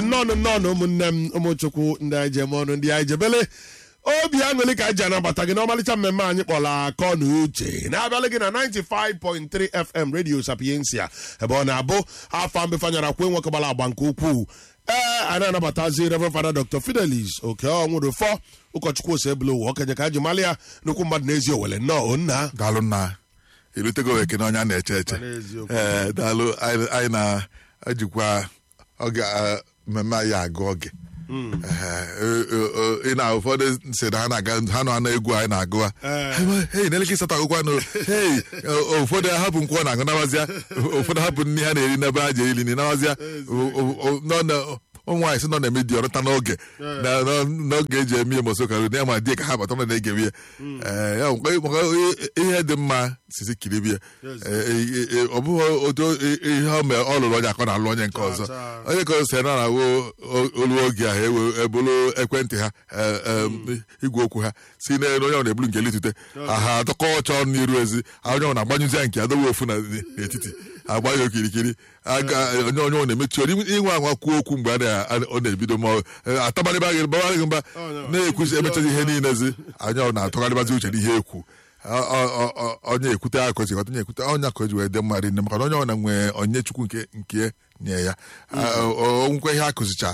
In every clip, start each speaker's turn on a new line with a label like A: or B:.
A: nnọọ nnọọ ụmụnne m ụmụchukwu ndị anyị jem ọnụ ndị anyị jebele obi aṅụrị ka anyị ji anabata gị n'ọmalịcha mmemme anyị kpọrọ akọ na uche na-abịalị gị na 95.3 FM Radio Sapiensia ebe ọ na-abụ afọ mbefanyara kwe nwoke gbara agba nke ukwuu ee anyị na-anabatazi Reverend Father Dr. Fidelis oke ọnwụrụfọ ụkọchukwu ose ebule ụwa okenye ka anyị ji mali ya nnukwu mmadụ n'ezi owele nnọọ nna
B: daalụ nna erutego ekene onye a na-eche eche
A: N'eziokwu.
B: ee daalụ anyị anyị na-ejikwa oge a, mmemme anyị agụ oge Ee, ị na ụfọdụ si na ha na-aga ha nọ na egwu anyị na-agụ
A: Ee.
B: hei n'eleke ịsatọ agụkwanụ hei ụfọdụ hapụ nkwụ ọ na-agụ nabazịa ụfọdụ hapụ nri ha na-eri n'ebe ha ji eri nri nabazịa nọ na ụmụ nwaanyị sị nọ na-eme di ọrụta n'oge na- na- n'oge eji eme ihe mosokaru na ya ma di ka ha bata nọ na-egewe ya Ee, ya maka maka ihe dị mma sisi kiribi ya Ee, ọ bụghị otu ihe ọ mere ọ lụrụ onye akọ na-alụ onye nke ọzọ
A: Chaa.
B: onye ka o si na na-awụ olu oge ahụ ewe ebulu ekwentị ha e, e, igwe okwu ha si n'elu onye ọ na-ebulu nke litute ha atọkọ ọcha ọnụ n'iru ezi onye ọ na-agbanyụzi ya nke adowe ofu na n'etiti agba ya okirikiri aga onye onye ọ na-emechi olu inwe anwa kwuo okwu mgbe a na- a- ọ na-ebido ma ọ- e, atabarịba gị babarị gị mba na-ekwuzi emechazi ihe niile zi anya ọ na-atụgharịbazi uche n'ihe ekwu Ọ- ọ- ọ- ọ- onye ekwute aka ozi onye ekwute onye aka o ji wee dị mma rinne maka na onye ọbụla nwee onye chukwu nke nke nye ya onwekwa ihe akụzicha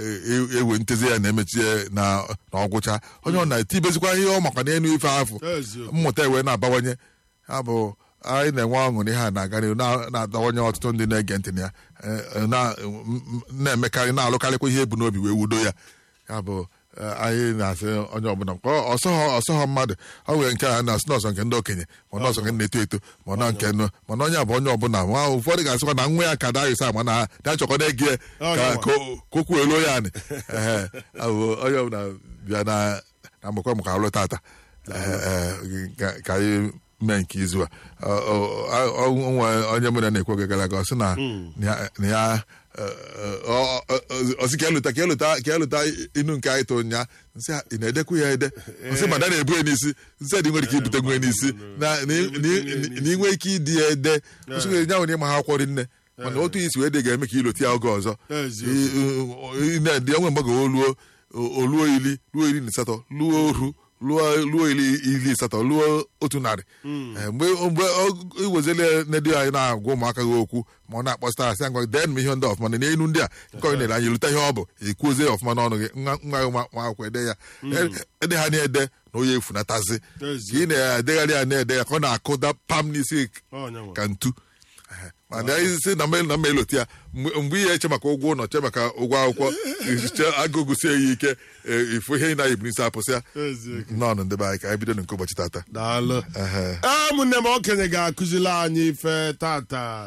B: e- ewe ntezi ya na-emechie na na ọgwụcha onye ọ na-etibezikwa ihe ọ makwa n'elu ife afọ
A: Eziokwu.
B: mmụta ewe na-abawanye ya bụ anyị na-enwe ọṅụ n'ihe a na-aga n'ihu na- na-adawanye ọtụtụ ndị na-ege ntị na ya eh, na- m- m- na-emekarị na-alụkarịkwa ihe ebu n'obi wee wudo ya ya bụ eh, anyị na-asị onye ọbụla nke ọsọghọ ọsọghọ mmadụ ọ nwere nke a na-asị n'ọsọ nke ndị okenye ma n'ọsọ nke ndị na-eto eto ma nọ nke nụ mana onye a bụ onye ọbụla ma ụfọdụ ga-asịkwa na nwa ya ka darius ama na ya chọkọ na-ege ya ka ka o- ka okwu elu ya anị Ehe, ọ bụ onye ọbụla bịa na na mgbekwa maka alụ tata Ee, ee, ka- ka anyị mee nke izu a Ọ- ọ- ọ- ọ- nwe onye mụ na na-ekwu oge gara aga ọ sị na na ya- na ya ọ- ọ- ọ- ọ sị ka elụta ka elụta ka elụta inu nke anyị tụ nya nsị a, ị na-edekwu ya ede ọ sị mada na-ebu ya n'isi nsị a dị nwere ike ibute nwe n'isi na na ị- na ị- na ị nwee ike ịdị ya ede ọ sị nya nwere ịma ha akwụkwọ rinne mana otu isi wee dị ga-eme ka iloti ya oge ọzọ
A: Eziokwu.
B: ị na-edị onwe mgbe ga oluo oluo iri luo iri na asatọ luo oru luo luo iri iri asatọ luo otu narị Eh, mgbe mgbe ọ- iwezele nedu anyị na-agwa ụmụaka gị okwu ma ọ na-akpọsịta asị ngwa dee m ihe ndị ọfụma na n'elu ndị a nke onye na-ele anya lụta ihe ọ bụ ekwuozie ya ọfụma n'ọnụ gị nwa nwa gị nwa nwa akwụkwọ ede ya E- ede ha na-ede na onye efunatazi ka ị na-edegharị ya na-ede ya ka ọ na-akụda pam n'isi
A: Onye nwe.
B: ka ntu Ehe. mana anyị si na mmel na mma eloti ya mgbe mgbe ihe eche maka ụgwọ ụlọ che maka ụgwọ akwụkwọ che agụgụsie ya ike e, ifu ihe ị na-ebu n'isi apụsịa
A: Eziokwu.
B: nọọnụ ndị be anyị ka anyị bido nke ụbọchị tata
A: daalụ
B: Ehe.
A: ee ụmụnne m okenye ga-akụzili anyị ife tata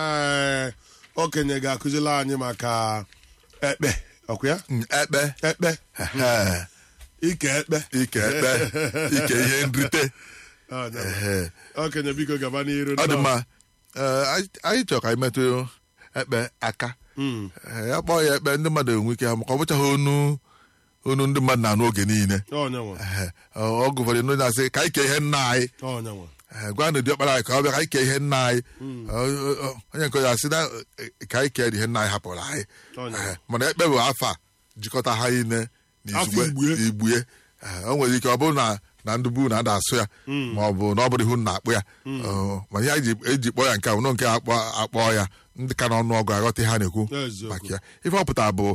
A: ee okenye ga-akụzili anyị maka ekpe ọkwa ya
B: Mm, ekpe
A: ekpe
B: Ehe.
A: ike ekpe
B: ike ekpe ike ihe nrite
A: Ọ, ya bụ.
B: Ehe.
A: okenye biko gaba n'iru
B: ọ dị mma Ee, anyị- anyị chọrọ ka anyị metụ ekpe aka
A: Mm.
B: Ee, ya kpọọ ya ekpe ndị mmadụ enwe ike ha maka ọ bụchaghị onu onu ndị mmadụ na-anụ oge niile
A: onye nwe
B: Ehe. ọ ọ gụfọdụ ndị na-asị ka anyị kee ihe nna anyị
A: onye nwe
B: Ee, gwa na diọkpara anyị ka ọ bịa ka anyị kee ihe nna anyị Ọ- ọ- onye nke ya sị na eh, ka anyị kee ihe nna anyị hapụrụ anyị
A: Onye.
B: Ee, mana ekpe bụ afọ a jikọta ha niile
A: Afọ Igbue.
B: igbue Ee, o nwere ike ọ bụrụ na na ndị bu na-ada asụ ya ma ọ bụ na ọ bụrụ ihu na-akpụ ya Ọ, mana ihe anyị ji- eji kpọọ ya nke a bụ na nke akpọ akpọ ya ndị ka n'ọnụ ọgụ aghọta ihe ha na-ekwu
A: Eziokwu.
B: maka ya ife ọ pụtara bụ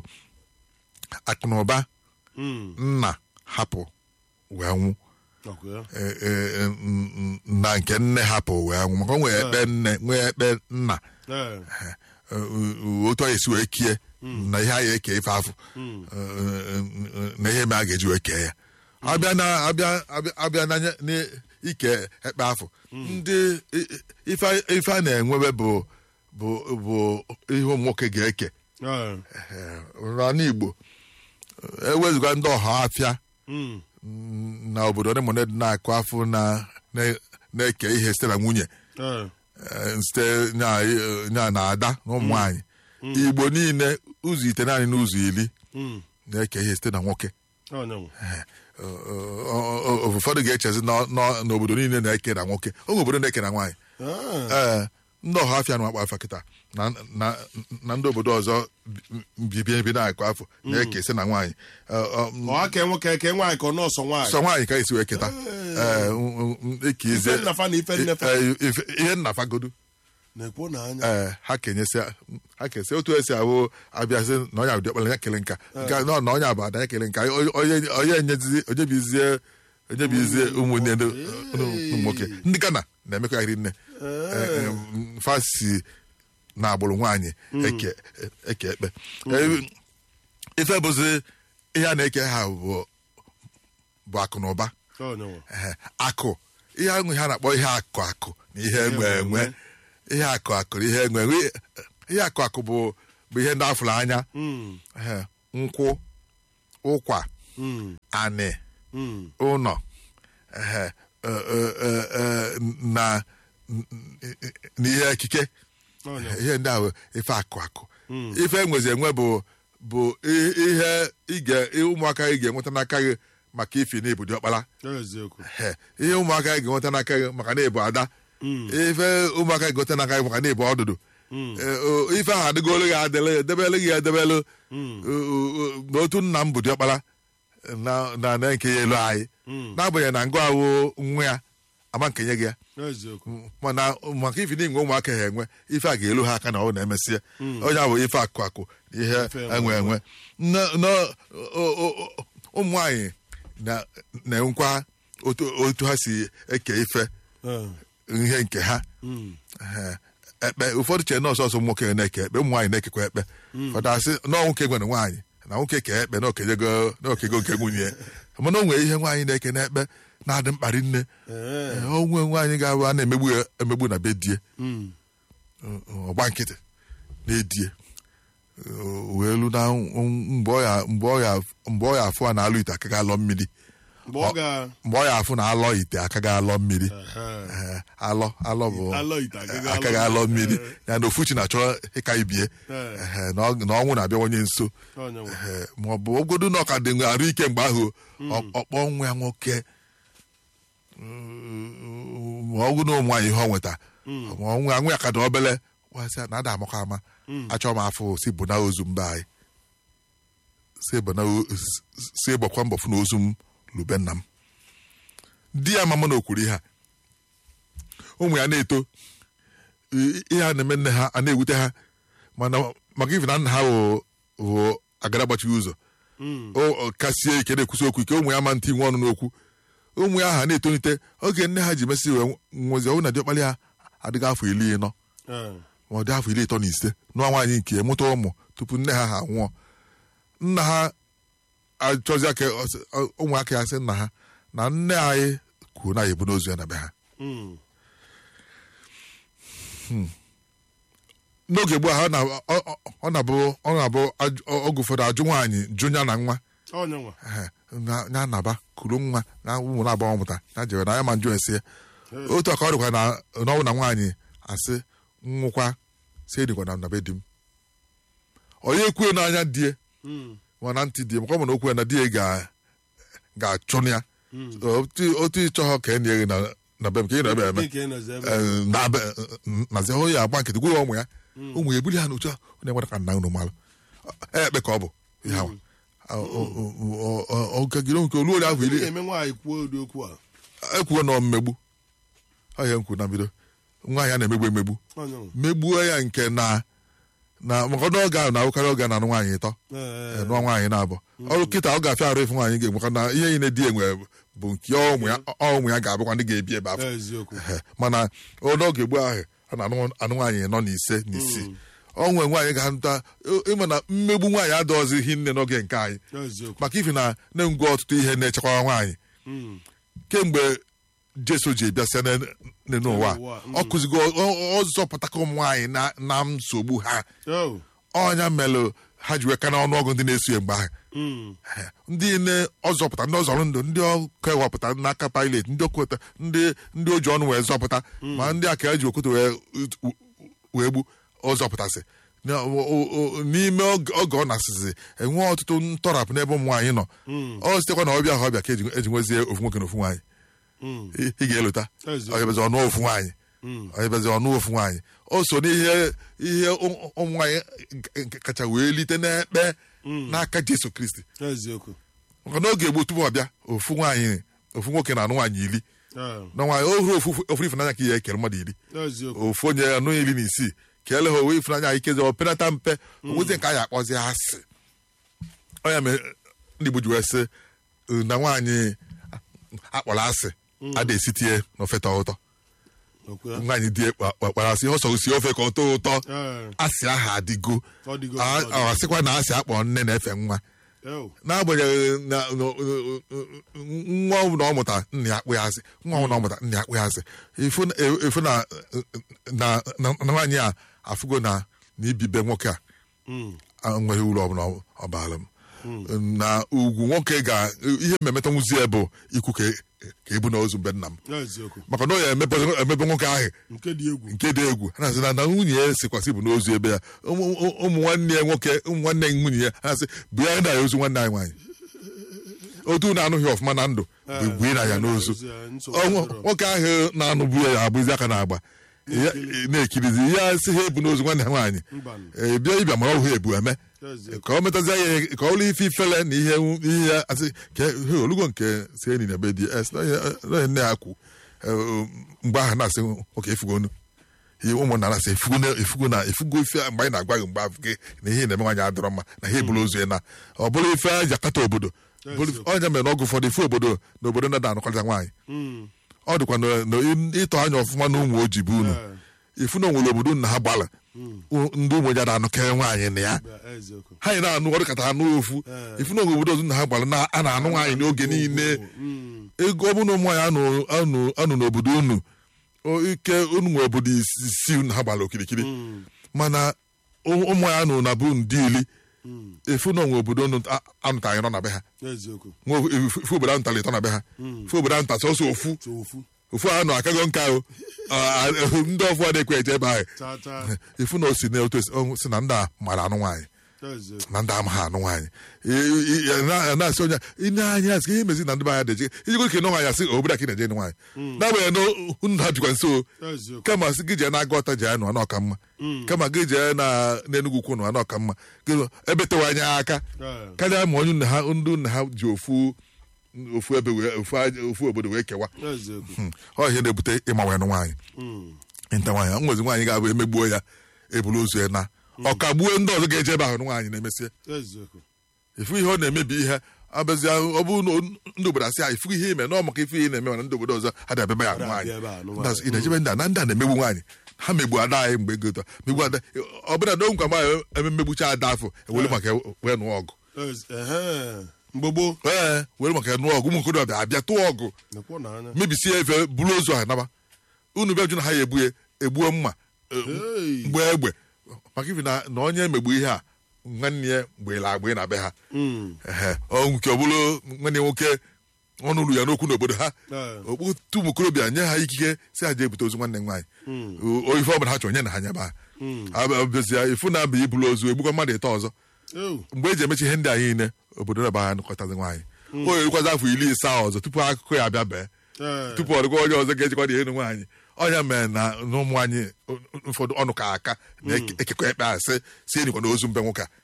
B: akụnụba
A: Mm.
B: nna hapụ wee nwụ
A: ọkwa ya
B: e- e- n- n- na nke nne hapụ wee nwụ maka o nwee ekpe nne nwee ekpe nna
A: ee
B: Eh, eh, otu anyị esi wee kie na ihe anyị eke ife afọ Eh, eh, na ihe me a ga-eji wee kee ya abịa na abịa abịa- abịa na nye- n'ike ekpe afọ ndị i- i- ife ife a na-enwebe bụ bụ bụ ihe ụmụ nwoke ga-eke
A: ee
B: Eh, n'ala Igbo ewezụga ndị ọha afịa
A: Mm.
B: na obodo ndị mmadụ na-akụ afọ na na- na-eke ihe site na nwunye
A: ee
B: eh, site nya nya na ada na ụmụ nwanyị igbo niile ụzọ ite naanị n'ụzọ iri
A: Mm.
B: na-eke ihe site na nwoke
A: onye nwe
B: Eh, ọ- ọ- ọ- ụfọdụ ga-echezi na- na- n'obodo niile na-eke na nwoke oge obodo na-eke na nwaanyị
A: Ah.
B: ee ndị ọha afịa na akpa afa kịta na na na ndị obodo ọzọ bibi ebi na-akụ afọ na-ekesi na nwaanyị Ọ- ọ, m-
A: ọ aka nwoke ke nwaanyị ka ọ nọọsọ nwaanyị
B: sọ nwaanyị ka esi wee keta Ee, m- m- eke ize
A: ife nnafa na ife nnefa
B: Ee, ife- ihe nnafagodu
A: na-ekwo na anya
B: ee ha kenyesi ha kesi otu esi ahụ abịazi na onye abụdị ọkpara ya kele nka nke a- nọ na onye abụ ada ya kele nka onye onye enyezizi onye bizie onye bizie ụmụnne ndị ụmụ nwoke ndị Ghana na-emekọgharị nne Ee, m, fasi na agbụrụ nwaanyị eke eke ekpe Ee, ife bụzi ihe a na-eke ha bụ bụ akụ na ụba
A: Onyenwe.
B: Ehe, akụ ihe ahụ ihe a na-akpọ ihe akụ akụ na ihe enwe enwe ihe akụ akụ na ihe enwe enwe ihe akụ akụ bụ bụ ihe ndị afụrụ anya
A: Mm,
B: Ehe, nkwụ ụkwa
A: mm,
B: anị
A: mm.
B: ụnọ ehe, e, e, e, e, na na ihe ekike
A: Onyenwe.
B: ihe ndị ahụ ife akụ akụ ife enwezi enwe bụ bụ i- ihe ị ga- ụmụaka ị ga-enweta n'aka gị maka ifi na ibu ọkpara
A: eziokwu
B: He, ihe ụmụaka gị ga-enweta n'aka gị maka na ịbụ ada ife ụmụaka gị ga-enweta n'aka gị maka na ịbụ ọdụdụ Eh, o- ife ahụ adịgolo gị adịle edebele gị edebelu n'otu nna m bụ diọkpara na na na nke ya elu anyị n'agbanyeghị na ngụ ahụ nwa ya ama nkenye gị ya
A: eziokwu
B: mana maka ife na inwe ụmụaka ha enwe ife a ga-elu ha aka na ọ na-emesịa onye ahụ ife akụ akụ na ihe enwe enwe Na- na- o- o- o- ụmụ nwaanyị na- na-enwekwa otu otu ha si eke ife
A: Eh,
B: ihe nke ha
A: mm.
B: Ehe. ekpe ụfọdụ chere na ọsọsọ ụmụ nwoke na-eke ekpe ụmụ nwaanyị na-ekekwa ekpe ụfọdụ asị na ọ nwoke nwere nwaanyị na nwoke kee ekpe na okejego na okego nke nwunye ya. mana o nwere ihe nwaanyị na-eke n'ekpe na-adị mkparị nne
A: Eh,
B: Ee, onwe nwaanyị ga-abụ a na-emegbu ya emegbu na be die
A: mm.
B: ọgba nkịtị na-edie Ee, wee lu na mgbe ọ ya mgbe ọ ya mgbe ọ ya afụ a na-alụ ite aka ga-alọ mmiri
A: mgbe ọ ga
B: mgbe ọ ya afụ na alọ ite aka ga-alọ mmiri
A: Ehe.
B: Ee, alọ alọ bụ
A: Alọ ite agaghị
B: aka
A: alọ
B: ga-alọ mmiri
A: mmiri.
B: ya na ofuchi na-achọ ịka ibie
A: Ee.
B: Ehe, na ọ- na ọnwụ na-abịawanye nso
A: Onyenwe.
B: Ehe, ma ọ bụ ogodo na ọka dị nwe arụ ike mgbe ahụ ọ- ọkpọ nwa ya nwoke Mm, ma ọ bụ na ụmụ nwaanyị ihe ọ nweta ma nwa nwa ya ka dị obele wasị na ada amakọ ama achọ m afọ si bụ na ozu mba anyị si bụ na o- s- si gbakwa mbọ fụ na ozu m lube nna m di ya mama na okwuru ihe a ụmụ ya na-eto i- ihe a na-eme nne ha a na-ewute ha mana maka ife na nna ha wụ wụ agara gbachighị ụzọ
A: Mm.
B: o o kasie ike na-ekwusi okwu ike ụmụ ya ma ntị nwe ọnụ n'okwu ụmụ ya ha na-etonite oge nne ha ji mesị wee nwezi ọnwụ na diọkpali ha adịghị afọ iri ịnọ
A: Eh,
B: ma ọ dị afọ iri ịtọ na ise nụọ nwaanyị nke ya mụta ụmụ tupu nne ha ha nwụọ nna ha achọzi aka ọsị- ọ- ụmụaka ya sị nna ha na nne anyị kwuru na ya ebu n'ozu ya na be ha
A: mm.
B: n'oge gboo ha ọ na- ọ- ọ- ọ na-abụ ọ na-abụ ajụ- ọgụ ụfọdụ ajụ nwaanyị jụ ya na nwa
A: Onyenwe.
B: Ehe, na ya naba kuru nwa na ụmụ na-abụọ mụta ya jere na ya ma njụ esi otu aka ọ dịkwa na n'ọnwụ na nwaanyị asị nwụkwa si edikwa na nabe di m onye ekwue n'anya die
A: Mm.
B: ma na ntị die makwa mana okwu ya na die ga ga-achụ ya otu otu ịchọghọ ka enye gị na na be m ka ị na-ebe eme
A: Nke nọzi ebe.
B: Eh, na be nazi onye agba nkịtị gwụrụ ụmụ ya ụmụ ya ebuli ha n'otu a ọ na-enweta ka nna unu malụ ekpe ka ọ bụ ihe awa ọgagide nke olu onye ahụ iri
A: na-eme nwaanyị kwuo ụdị okwu a
B: ekwuo na mmegbu ọhịa nkwu na mbido nwaanyị a na-emegbu emegbu
A: Onyenwe.
B: megbuo ya nke na na maka ọdụ oge ahụ na-awụkarị oge na anụ nwaanyị ịtọ
A: Eh,
B: nụọ nwaanyị na-abụ ọrụ kịta ọ ga-afịa arụ ịfụ nwaanyị ga-enwe maka na ihe niile di enwe bụ nke ụmụ ya ọ ụmụ ya ga-abụkwa ndị ga-ebi ebe afọ
A: eziokwu
B: Ehe, mana n'oge gboo ahụ a na-anụ anụ nwaanyị nọ n'ise n'isii ọ nwere nwaanyị ga-anụta ịma na mmegbu nwaanyị adọghịzi ihe nne n'oge nke anyị
A: eziokwu
B: maka ifi na na-ngwa ọtụtụ ihe na-echekwa nwaanyị
A: Mm.
B: kemgbe jesu ji bịasịa n'ụwa
A: N'ụwa, mm.
B: ọ kụzigo ọ- ọ zọpụtaka ụmụ nwaanyị na- na nsogbu ha
A: Oh.
B: ọnya melụ ha ji weka n'ọnụọgụ ndị na-eso ya mgbe ahụ
A: Mm.
B: Ehe, ndị ne ọzọpụta ndị ọzọrọ ndụ ndị ọkụ ewepụta n'aka pilot ndị okweta ndị ndị oji ọnụ wee zọpụta ma ndị aka eji okwute wee wee gbu ọzọpụtasị Na- o- o- o- n'ime oge oge ọ na-asịzi enwe ọtụtụ ntọrapụ n'ebe ụmụ nwaanyị nọ ọ sitekwa na ọbịa ha ọbịa ka eji eji nwezie ofu nwoke na ofu nwaanyị
A: Mm.
B: ị ị ga-elota
A: Eziokwu.
B: ọ ga-ebezi ọnụ ofu nwaanyị anyị bịazi ọnụ ofu nwaanyị o so n'ihe ihe ụmụ ụmụ nwaanyị nke kacha wee lite n'ekpe n'aka jesu kristi
A: eziokwu
B: maka n'oge gboo tupu ọ bịa ofu nwaanyị ofu nwoke na anụ nwaanyị iri
A: Ee,
B: na nwaanyị o hụrụ ofu ofu ifunanya ka ihe ekere mmadụ iri
A: eziokwu
B: ofu onye anụ iri na isii ka ele ha owe ifunanya anyị kezi o penata mpe onwezi nke anyị akpọzi asị ọnya mere ndị Igbo ji wee sị na nwaanyị akpọrọ asị ada esitie n'ofe tọọ ụtọ
A: okwu ya
B: nwaanyị di kpara asị ọ sọrọ si ofe ka ọ tọọ ụtọ
A: Ee,
B: asị ahụ adịgo
A: ọ dịgo
B: A-
A: ọ dịgo.
B: ọ asịkwa na asị akpọ nne na-efe nwa
A: Ew,
B: n'agbanyeghị na na- nwa ọ bụla ọ mụta nna ya akpụ ya asị nwa ọ bụla ọ mụta nna ya akpụ ya asị ifu na- ifu na na na- na nwaanyị a afụgo na na ibibe nwoke a
A: mm,
B: enweghị uru ọbụla ọ baara m na ugwu nwoke ga ihe mmemeta nwuzie bụ ikwu ka ka ebu na ozu mbe nna m
A: eziokwu
B: maka na ọ ya emebe emebe nwoke ahụ
A: nke dị egwu
B: nke dị egwu ha na-asị na na nwunye ya sikwasị bụ n'ozu ebe ya ụmụ ụmụ nwanne ya nwoke ụmụ nwanne ya nwunye ya ha na-asị bụ ya na ya ozu nwanne anyị nwaanyị otu na-anụghị ọfụma na ndụ bụ bue na ya n'ozu
A: nsogbu
B: Ọ, nwo-
A: adịrọ.
B: nwoke ahụ na-anụbu ya abụzi aka na-agba Ya- na-ekirizi ya sị ha ebu n'ozu nwanne ha nwaanyị
A: Mbanụ.
B: Ee, bịa ịbịa mara ọhụ ebu eme
A: Eziokwu.
B: ka ọ metazie ya ka ọ lụ ife ifele na ihe ihe ya asị ka he olugo nke si enyi na be di es na nne ya kwu Eh, mgbe ahụ na-asị oke efugo onu ihe ụmụnna na-asị efugo na efugo na efugo ife a mgbe anyị na-agwa gị mgbe afọ gị na ihe na-eme nwaanyị adịrọ mma na ha eburu ozu ya na ọ bụrụ ife a ji akata obodo bụrụ- ọnya mere n'ọgụ ụfọdụ ife obodo na obodo na anụkọrịta nwaanyị
A: Mm,
B: ọ dịkwa na- na ịtọ anya ọfụma na ụmụ ojii bụ unu
A: Ee.
B: ifu na onwere obodo nna ha gbala ndị ụmụ ya na-anụkere nwaanyị na ya
A: bịa, eziokwu
B: ha anyị na-anụ ọrụ kata anụ ofu
A: Ee.
B: ifu na onwe obodo ọzọ nna ha gbara na a na-anụ nwaanyị n'oge niile
A: Mm,
B: ego ọ bụ na ụmụ nwaanyị anụ anụ anụ n'obodo unu o- ike unu nwe obodo isii unu ha gbara okirikiri
A: mm,
B: mana ụmụ ụmụ nwaanyị anụ na bụ ndị ili
A: mm,
B: efu na onwe obodo unu a- anụtaghị nọ na be ha
A: eziokwu
B: nwe efu efu obodo anụtara ịtọ na be ha efu obodo anụta sọsọ ofu
A: so ofu
B: ofu ahụ nọ akago nka ahụ a- a- ndị ọfụ adịkwa eje ebe ahụ
A: taa taa
B: efu na o si na otu esi- ọ si na ndị a mara anụ nwaanyị
A: eziokwu
B: na ndị amaghị anụ nwaanyị I- i- i- na- na-asị onye ine anya asị ka ihe mezi na ndị be anya deje iji gwe kene nwaanyị asị obodo aka ị na-eje ịnụ nwaanyị n'agbanyeghị na unu ha jikwa nso
A: eziokwu
B: kama sị gị jee na-aga ọta jee nụ anọ ọka mma kama gị jee na n'enugwu ukwu nụ anọ ọka mma gị ebe tewa anya aka
A: Ee,
B: karịa ma onye nna ha ndị nna ha ji ofu ofu ebe wee ofu aja- ofu obodo wee kewa
A: eziokwu
B: Hmm. ọ ihe na-ebute ịma nụ nwaanyị
A: Mm,
B: nta nwaanyị nwezi nwaanyị ga-abụ emegbuo ya ebulu ozu ya na ọ ka gbuo ndị ọzọ ga-eje ebe ahụ nụ nwaanyị na-emesịa
A: eziokwu
B: ifu ihe ọ na-emebi ihe abịazịa ọ bụ na ndị obodo asị ahụ ifu ihe ime na ọ maka ife ihe na-eme mana ndị obodo ọzọ adịghị abịaba ya
A: Adịghị
B: nwaanyị
A: abịa ebe a, nụ
B: Ndị asị,
A: nwaanyị.
B: ị na-ejebe ndị a na ndị a na-emegbu nwaanyị ha megbu ada anyị mgbe ego ụtọ megbu ada ọ bụla na nkwa ma eme mmegbucha ada afọ ewere maka wee nụọ ọgụ
A: Ez- ehe. mgbe gboo
B: ee were maka nụọ ọgụ ụmụ okorobịa abịa tụọ ọgụ
A: nekwo n'anya
B: mebisie efe buru ozu ahụ naba unu bịa jụ na ha ya egbu ya egbuo mma eh,
A: Hey.
B: mgbe egbe maka ifi na na onye megbu ihe a nwanne ya mgbela agbe na be ha
A: Mm,
B: ehe ọ nke ọ bụrụ nwanne ya nwoke ọnụ uru ya n'okwu n'obodo ha
A: Ee.
B: okputu ụmụ okorobịa nye ha ikike si ha jee ebute ozu nwanne m nwaanyị
A: Mm.
B: O- ife ọbụla ha chọrọ nye na ha nyaba abịazịa ifu na abịa ibulu ozu egbukwa mmadụ ịtọ ọzọ
A: ew,
B: mgbe eji emechi ihe ndị a niile obodo na ha nụkọtazi nwaanyị o yerikwazi afọ iri isaa ọzọ tupu akụkọ ya abịa bee
A: ee,
B: tupu ọ dịkwa onye ọzọ ga-ejikwa dị elu nwaanyị ọnya mere na na ụmụ anyị ụfọdụ ọnụ ka aka na-ekekọ ekpe asị si enyikwa na ozu mbe nwoke a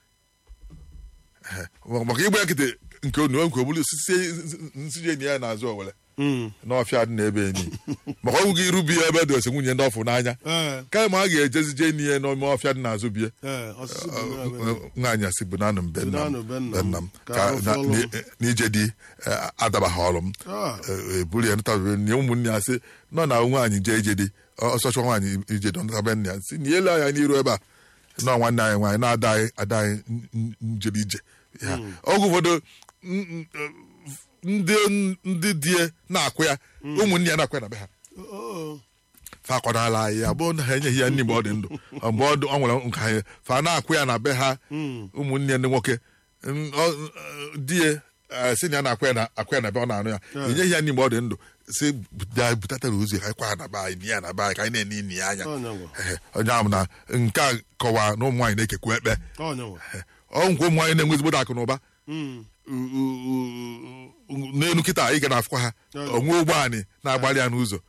B: Ehe. maka igbe nkịtị nke onu nke obulu nsiji enyi ya n'azụ owere
A: mm,
B: n'ọfịa dị n'ebe enyi maka ọnwụ gị iru biya ebe dị ose nwunye ndị ọfụ n'anya
A: ee,
B: kama a ga-ejezi je enyi ya n'ime ọfịa dị n'azụ bie
A: ee, ọsịsị bụ nwa ebe.
B: nwaanyị asị bụ nanụ m be nna m
A: Bunanụ be nna m.
B: be nna m
A: Ka
B: ka
A: arụfụ
B: na-
A: ọlụ m.
B: ni- n'ije di eh, adabaghị ọrụ m
A: Ah.
B: Eh, eburu ya ntabe nye ụmụnne ya sị nọ na nwaanyị jee ije di ọsọchọ nwaanyị ije dị ntabe nne ya si na elu anya n'iru ebe a nọ nwanne anyị nwaanyị na-ada anyị ada anyị n- n- njere ije ya oge ụfọdụ n- n- eh, ndị ndị die na-akwụ ya ụmụnne ya na-akwụ ya na be ha
A: Oh,
B: fa akwadala anyị ya bụrụ na ha enyeghị ya nri mgbe ọ dị ndụ mgbe ọ dị- ọ nwere nka anyị fa na-akwụ ya na be ha ụmụnne ndị nwoke n- ọ- di ya eh, si na ya na-akwụ ya na akwụ ya na be ọ na-anụ ya enyeghị ya nri mgbe ọ dị ndụ si bịa butatara ozu ya ka anyị kwa ya na be anyị nye ya na be anyị ka anyị na-ene ini ya anya
A: Ọnyanwa.
B: Ehe, onye ahụ na nke a kọwaa na ụmụ nwaanyị na-ekekwu ekpe
A: ọnyanwa.
B: Ehe, ọ nkwa ụmụ nwaanyị na-enwe ezigbo akụ na ụba
A: Mm,
B: u- u- u- n'elu kịta anyị ga na-afụkwa ha
A: Yeah.
B: onwe ụgbọ anyị na-agbalị ya n'ụzọ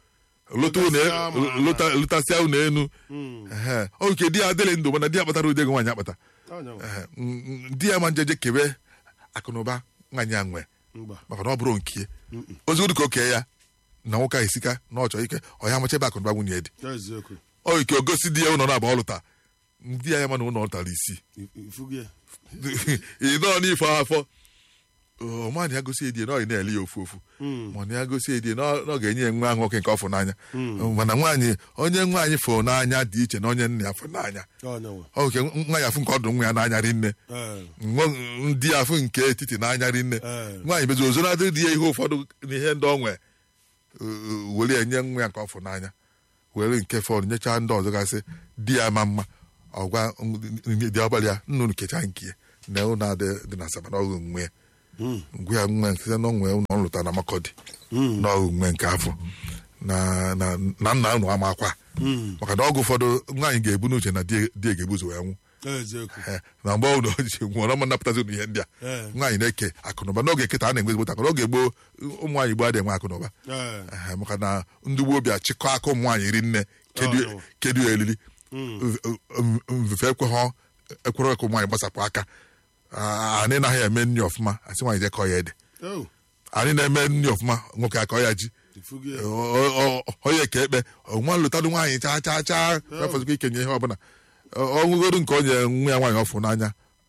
B: lụta unu
A: Lụtasịa ma ala.
B: lụta- lụtasịa unu enu Ehe. ọ nke di ya adịghị ndụ mana di ya kpatara ụdị ego nwaanyị akpata
A: Onye nwe.
B: Ehe. Mm, mm, di ya ma njeje kebe akụnụba nwaanyị a nwee
A: Mba.
B: maka na ọ bụrụ nke ozugbo ka o kee ya na nwoke ahụ esika na ọ chọrọ ike ọ ya amacha ebe akụnụba nwunye ya dị
A: Eziokwu.
B: ọ ike o gosi di ya ụlọ na-aba ọ lụta di ya ya ma na ụlọ ọ lụtara isii
A: I- ifugi ya.
B: ịnọọ n'ife afọ ọmanị ya gosi edie na ọ na-ele ya ofu ofu mana ya gosi edie na ọ na ọ ga-enye ya nwa ahụ nwoke nke ọ fụ n'anya mana nwaanyị onye nwaanyị fụ n'anya dị iche na onye nna ya fụ n'anya
A: Onye nwe.
B: ọ nke nwa ya afụ nke ọdụ nwa ya n'anya rinne
A: Eh.
B: nwa- ndị ya afụ nke etiti n'anya rinne
A: Eh.
B: nwaanyị mezi ozo na adịrị di ya ihe ụfọdụ n'ihe ndị ọ nwe were ya nye nwa ya nke ọ fụ n'anya were nke fọdụ nyechaa ndị ọzọ gasị di ya ma mma ọgwa dị ọbalị ya nnụnụ kechaa nke ya na ụlọ adị dị na asaba n'ọghụ nwe ya ngwe ya nwe site na onwe ụlọ ọ lụta na makọdị n'ọghụ nwe nke afọ na na na nna ụnụ ama akwa maka na ọgụ ụfọdụ nwaanyị ga-ebu n'uche na di di ya ga-ebuzo wee nwụ
A: Eziokwu.
B: Eh, na mgbe ụlọ ji nwụọ ọma napụtazi ụnụ ihe ndị a
A: Eh.
B: nwaanyị na-eke akụnụba n'oge nkịta a na-enwe ezigbo akụ n'oge gboo ụmụ nwaanyị gboo adịghị enwe akụnụba
A: Eh.
B: Ehe, maka na ndị gboo bịa chịkọ aka ụmụ nwaanyị ri nne kedu
A: Oh, no.
B: kedu ya elili mvefe ekweghọ ekwere ka ụmụ nwaanyị gbasapụ aka Ah, anyị naghị eme nri ọfụma asị nwaanyị jekọ ya ede
A: Oh.
B: anyị na-eme nri ọfụma nwoke akọ ya ji
A: Ifugi ya.
B: O- o- o- onye ka ekpe nwa lụtadụ nwaanyị chaa chaa chaa efọzikwa ikenye ihe ọbụla ọnwụgodu nke onye nwa ya nwaanyị ọfụ n'anya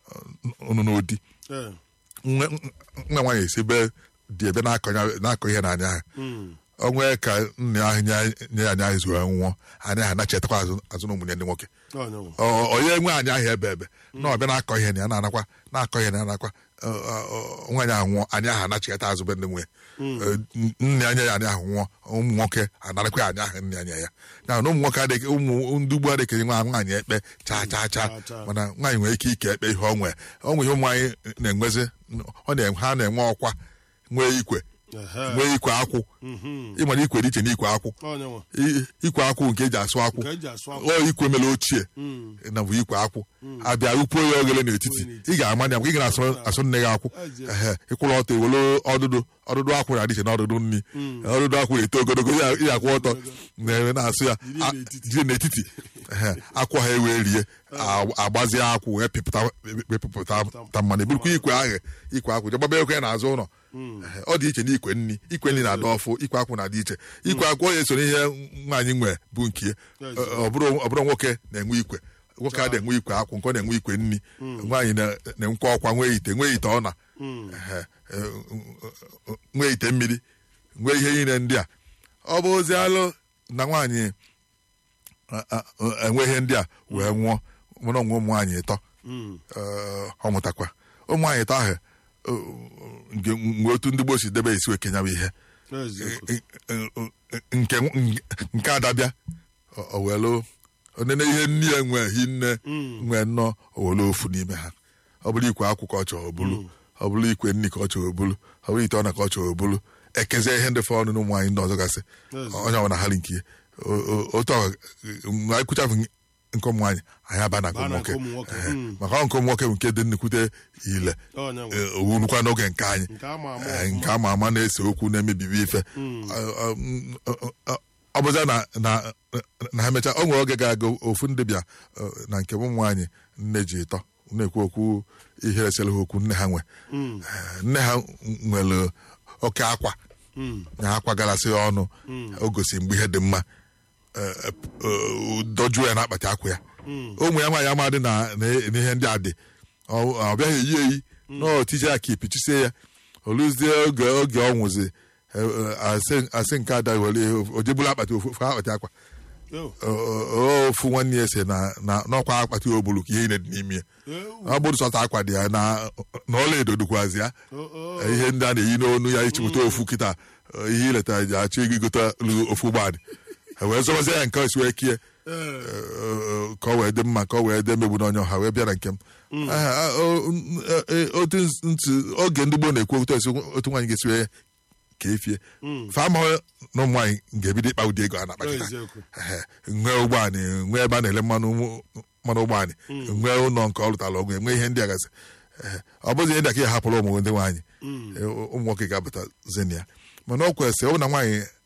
B: ụnụ n'odi
A: Eh.
B: nwa nwa nwaanyị esibe dị ebe na-akọ ya- na-akọ ihe n'anya ha
A: Mm.
B: onwe ka nna ahụ nye nye anyị ahụ zuo nwụọ anyị ahụ na-chetakwa azụ azụ na ụmụnne ndị nwoke
A: Onye nwe.
B: Ọ- onye nwe anyị ahụ ebe ebe na ọbịa na-akọ ihe na ya na-anakwa na-akọ ihe na ya na-anakwa ọ- ọ- ọ- nwaanyị ahụ nwụọ anyị ahụ anachigata azụ be ndị nwunye Eh, nne anya ya anyị ahụ nwụọ ụmụ nwoke anarakwa anyị ahụ nne anya ya na na ụmụ nwoke adịghị ụmụ ndị ugbo adịghị nwa nwaanyị ekpe chaa chaa chaa
A: Chaa, chaa.
B: mana nwaanyị nwere ike ike ekpe ihe ọ nwee ọ nwere ihe ụmụ anyị na-enwezi ọ na ha na-enwe ọkwa nwee ikwe
A: Ehe.
B: nwee ikwe akwụ
A: Mhm.
B: ịmara ikwe dị iche na ikwe akwụ
A: Onye nwe.
B: I- ikwe akwụ nke eji asụ akwụ
A: Nke eji asụ akwụ.
B: ọ ikwe mere ochie
A: Mm.
B: na bụ ikwe akwụ abịa ukpuo ya oghere n'etiti ị ga-ama ya maka ị ga-asụ asụ nne gị akwụ ehe ịkwụrụ ọtọ iwere ọdụdụ ọdụdụ akwụ na-adị iche na ọdụdụ nri ọdụdụ akwụ na-eto ogologo ya ya akwụ ọtọ na-ere na-asụ ya
A: Jiri
B: a-
A: n'etiti.
B: jiri n'etiti ehe akwụ ha ewee rie a- agbazie akwụ wee pịpụta wepụpụta ta mmanụ eburukwa ikwe ahụ ikwe akwụ jegbaba ekwe n'azụ ụlọ Ehe, ọ dị iche na ikwe nri ikwe nri na-adị ọfụ ikwe akwụ na-adị iche ikwe akwụ ọ ya-eso n'ihe nwaanyị nwe bụ nke ya. Ọ- ọ bụrụ ọ bụrụ nwoke na-enwe ikwe nwoke a na-enwe ikwe akwụ nke ọ na-enwe ikwe nri nwaanyị na- na-enwekwa ọkwa nwee ite nwee ite ọna Ehe, e, nwee ite mmiri nwee ihe niile ndị a ọ bụ ozi alụ na nwaanyị a- a- enwe ihe ndị a wee nwụọ mụrụ onwe ụmụ nwaanyị ịtọ
A: Mm.
B: Ee, ọ mụtakwa ụmụ nwaanyị ịtọ ahụ o- nke mgbe otu ndị gboo si debe esi wekenya bụ ihe
A: Eziokwu.
B: nke nke adabịa o welu onene ihe nne ya nwe hi nne nwe nnọọ o welu ofu n'ime ha ọ bụrụ ikwe akwụ ka ọ chọrọ obulu ọ bụrụ ikwe nri ka ọ chọrọ obulu ọ bụrụ ite ọna ka ọ chọrọ obulu ekezie ihe ndị fọrọ n'ụmụ nwaanyị ndị ọzọ gasị
A: Yes.
B: onye ọbụla ha nke ya. O- o- otu ọ mgbe anyị kwụchafụ nke ụmụ nwaanyị anyị aba na nke
A: Baa na
B: ụmụ
A: nke
B: nwoke
A: ụmụ nwoke.
B: Ehe.
A: Mm.
B: maka ọ nke ụmụ nwoke bụ nke dị nnukwute ile
A: Onye nwe.
B: Ee, owurukwa n'oge nke anyị
A: Nke ama ama
B: Ee,
A: ọfụma.
B: nke ama ama na-ese okwu na-emebibi ife Ọ- ọ- ọ- ọ- ọ bụza na na na ha mechaa o nwere oge ga-aga ofu ndị bịa ọ, na nke ụmụ nwaanyị nne ji ịtọ na-ekwu okwu ihe resịrị ha okwu nne ha nwe Ee, nne ha nwere oke akwa
A: Mm.
B: na akwa garasị ya ọnụ o gosi mgbe ihe dị mma Ee, ee, dojuo ya n'akpati akwa ya ụmụ ya nwaanyị amadị na na- n'ihe ndị a dị ọ ọ bịaghị eyi eyi na otije ya ka ipichisie ya oluzie oge oge ọ nwụzi e, e, asị asị nke ada were ojebulu akpati ofu ofu akpati akwa
A: Yo.
B: O- o- ofu nwanne ya si na na n'ọkwa akpati obulu ka ihe niile dị n'ime ya
A: Ewu.
B: ọ bụrụ sọta akwa dị ya na na ọla edo dịkwazi ya
A: Oh, oh.
B: ihe ndị a na-eyi n'onu ya ichipụta ofu kịta ihe ileta ji achọ ego igote ofu ụgbọala ha wee zọbazie ya nke o si wee kie
A: Eh.
B: eh, ka ọ wee dị mma ka ọ wee dị emegbu n'onye ọha wee bịa na nke m Ah, ah, o- n- eh, otu ntị oge ndị gboo na-ekwu otu esi otu nwaanyị ga-esi wee ka efie fa amaghị na ụmụ nwaanyị ga-ebido ịkpa ụdị ego a na-akpakịta
A: Eziokwu.
B: Ehe, nwee ụgbọala nwee ebe a na-ele mmanụ ụmụ- mmanụ ụgbọala nwee ụlọ nke ọ lụtara ọgwụ enwe ihe ndị a gasị Ehe, ọ bụzi ihe ndị aka ya hapụrụ ụmụ ndị nwaanyị Eh, ụmụ nwoke ga-abata zenia mana ọ kwesịrị ọ bụ na nwaanyị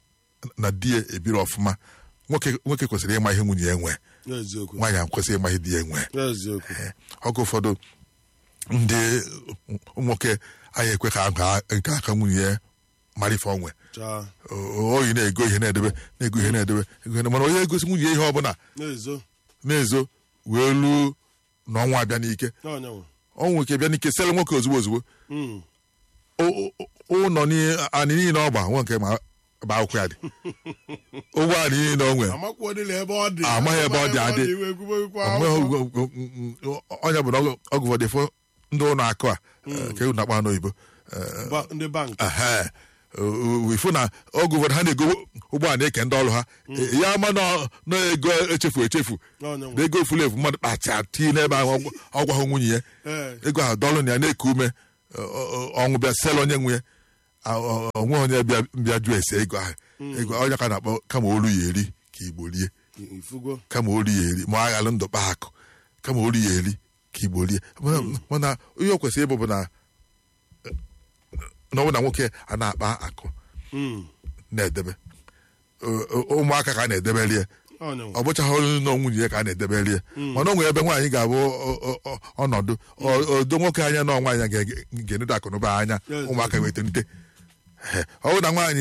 B: na di ya ebiri ọfụma nwoke nwoke kwesịrị ịma ihe nwunye ya nwee
A: eziokwu
B: nwaanyị ahụ kwesịrị ịma ihe di ya nwee
A: eziokwu
B: Ee, oge ụfọdụ ndị nwoke anyị ekwe ka aha nke aka nwunye ya mara ife onwe
A: chaa
B: oyi na-ego ihe na-edebe na-ego ihe na-edebe ego ihe na- mana onye egosi nwunye ya ihe ọbụla
A: na-ezo
B: na-ezo wee luo na ọnwa abịa n'ike
A: n'ọnya nwe
B: ọnwụ ike bịa n'ike sere nwoke ozugbo ozugbo
A: Mm.
B: O- o- ụlọ ni- anị niile ọ gba nwe nke ma ba akwụkwọ ya dị ụgbọ anị niile o nwere
A: amakwuo dịla ebe ọ dị
B: Amaghị ebe ọ dị adị.
A: iwe ekwubekwa
B: Onwe-
A: akwụkwọ.
B: o- o- o- o- onye bụ na ọgụ ọgụ ụfọdụ fụ ndị ụlọ akụ a eh, ka ewu na-akpa n'oyibo eh,
A: Ba- ndị bank
B: ehe, o- o- ifu na oge ụfọdụ ha na-ego ụgbọ ala eke ndị ọrụ ha ya ama na na ego echefu echefu
A: n'ọnya
B: na
A: nwe
B: ego efuru efu mmadụ kpacha tii n'ebe ahụ ọgwa- ọgwa hụ nwunye ya
A: Ee.
B: ego ahụ dọlụ na ya na-eku ume ọ- ọ- ọnwụ bịa sel onye nwe ya a- ọ- onwe onye bịa bịa jụ ese ego ahụ ego onye ka na-akpọ kama olu ya eri ka igbo rie
A: ifugo
B: kama olu ya eri ma aghalụ ndụ kpa akụ kama olu ya eri ka igbo rie Mana- mana ihe o kwesịrị ịbụ bụ na na ọ bụ na nwoke a na-akpa akụ
A: Mm.
B: na-edebe O- o- ụmụaka ka a na-edebere ya
A: n'ọnya nwe
B: ọ bụchaghị olu na nwunye ya ka a na-edebere ya mana o nwere ebe nwaanyị ga-abụ ọ- ọ- ọ- ọnọdụ ọ- odo nwoke anya na nwaanyị ga- ga-enedo akụnụba anya
A: Yes,
B: ụmụaka wee tonite ọ bụ na nwaanyị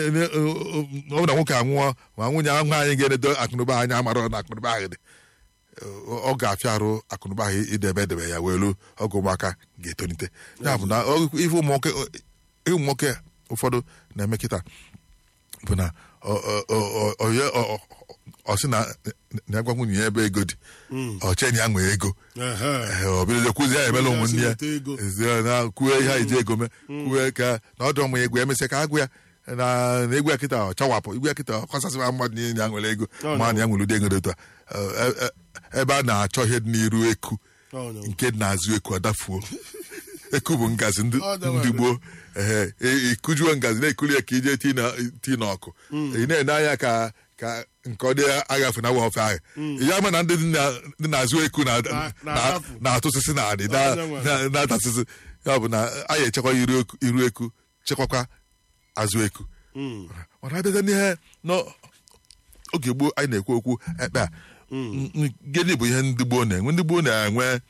B: ọ bụ na nwoke anwụọ ma nwunye nwaanyị ga-enedo akụnụba anya amara na akụnụba ahụ dị ọ ga-afịa arụ akụnụba ahụ idebe edebe ya wee ruo oge ụmụaka ga-etonite ya bụ na ọ- ife ụmụ nwoke ụmụ nwoke ụfọdụ na-eme kịta bụ na ọ- ọ- ọ- ọ- ọ ye- ọ- ọ- ọ sị na na-agwa nwunye ya ebe ego dị ọ cheni ya nwee ego
A: Ehe.
B: Ee, ọ bịazie kwuzi ya emela ụmụnne ya
A: Weta ego.
B: Ezie na kwue ihe anyị ji ego mee kwue ka na ọdụ ụmụ ya egwu emesịa ka agụ ya na na egwu ya kịta ọ chawapụ egwu ya kịta ọ kọsasịwa mmadụ niile ya nwere ego
A: Oh,
B: ma
A: no.
B: na ya nwere ụdị ego dị otu a Ee, e- e- ebe a na-achọ ihe dị n'iru eku
A: n'ọnya nwe
B: nke dị n'azụ eku adafuo eku bụ ngazi ndị
A: Ọ dọwara.
B: ndị gboo ehe e- ikujuo ngazi na-ekuli ya ka ije tii na tii n'ọkụ ị na-ene anya ka ka nke ọ dị agafe na ofe ahụ ya ama na ndị dị na- dị n'azụ eku na-
A: Na-
B: na-
A: na-adafu.
B: na-atụsịsị na adị
A: Ọ dọwara.
B: na- na-atasịsị ya bụ na anyị echekwa iru eku iru eku chekwakwa azụ eku
A: Mm.
B: mana abịaza n'ihe n'oge gboo anyị na-ekwu okwu ekpe a n- n- gịnị bụ ihe ndị gboo na-enwe ndị gboo na-enwe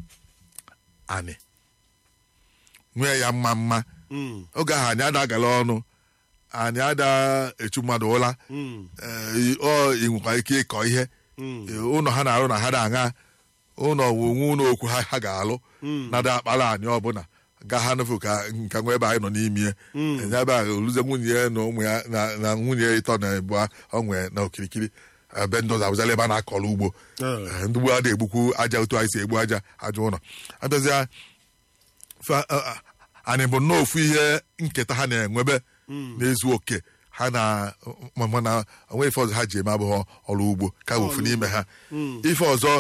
B: anị nwee ya mma mma
A: Mm.
B: oge ahụ anyị ada agala ọnụ anyị ada echu mmadụ ụla
A: Mm.
B: ee, ọ ị nwekwa ike ịkọ ihe
A: Mm.
B: Ee, ụlọ ha na-arụ na ha da aṅa ụlọ onwe ụlọ okwu ha ha ga-alụ nada akpara anyị ọbụla ga ha nụfụ ka nka nwa ebe anyị nọ n'ime ya enye ebe ahụ oluze nwunye ya na ụmụ ya na- na nwunye ya ịtọ na ebu onwe na okirikiri ebe ndị ọzọ abụzala ebe a na-akọrọ ugbo
A: Ee.
B: Ee, ndị gboo adịghị egbukwu aja otu anyị si egbu aja aja ụlọ abịazịa fa- a- a- anyị bụ nnọọ ofu ihe nketa ha na-enwebe na-ezu oke ha na ma- mana onwe ife ọzọ ha ji eme abụghị ọrụ ugbo ka bụ ofu n'ime ha ife ọzọ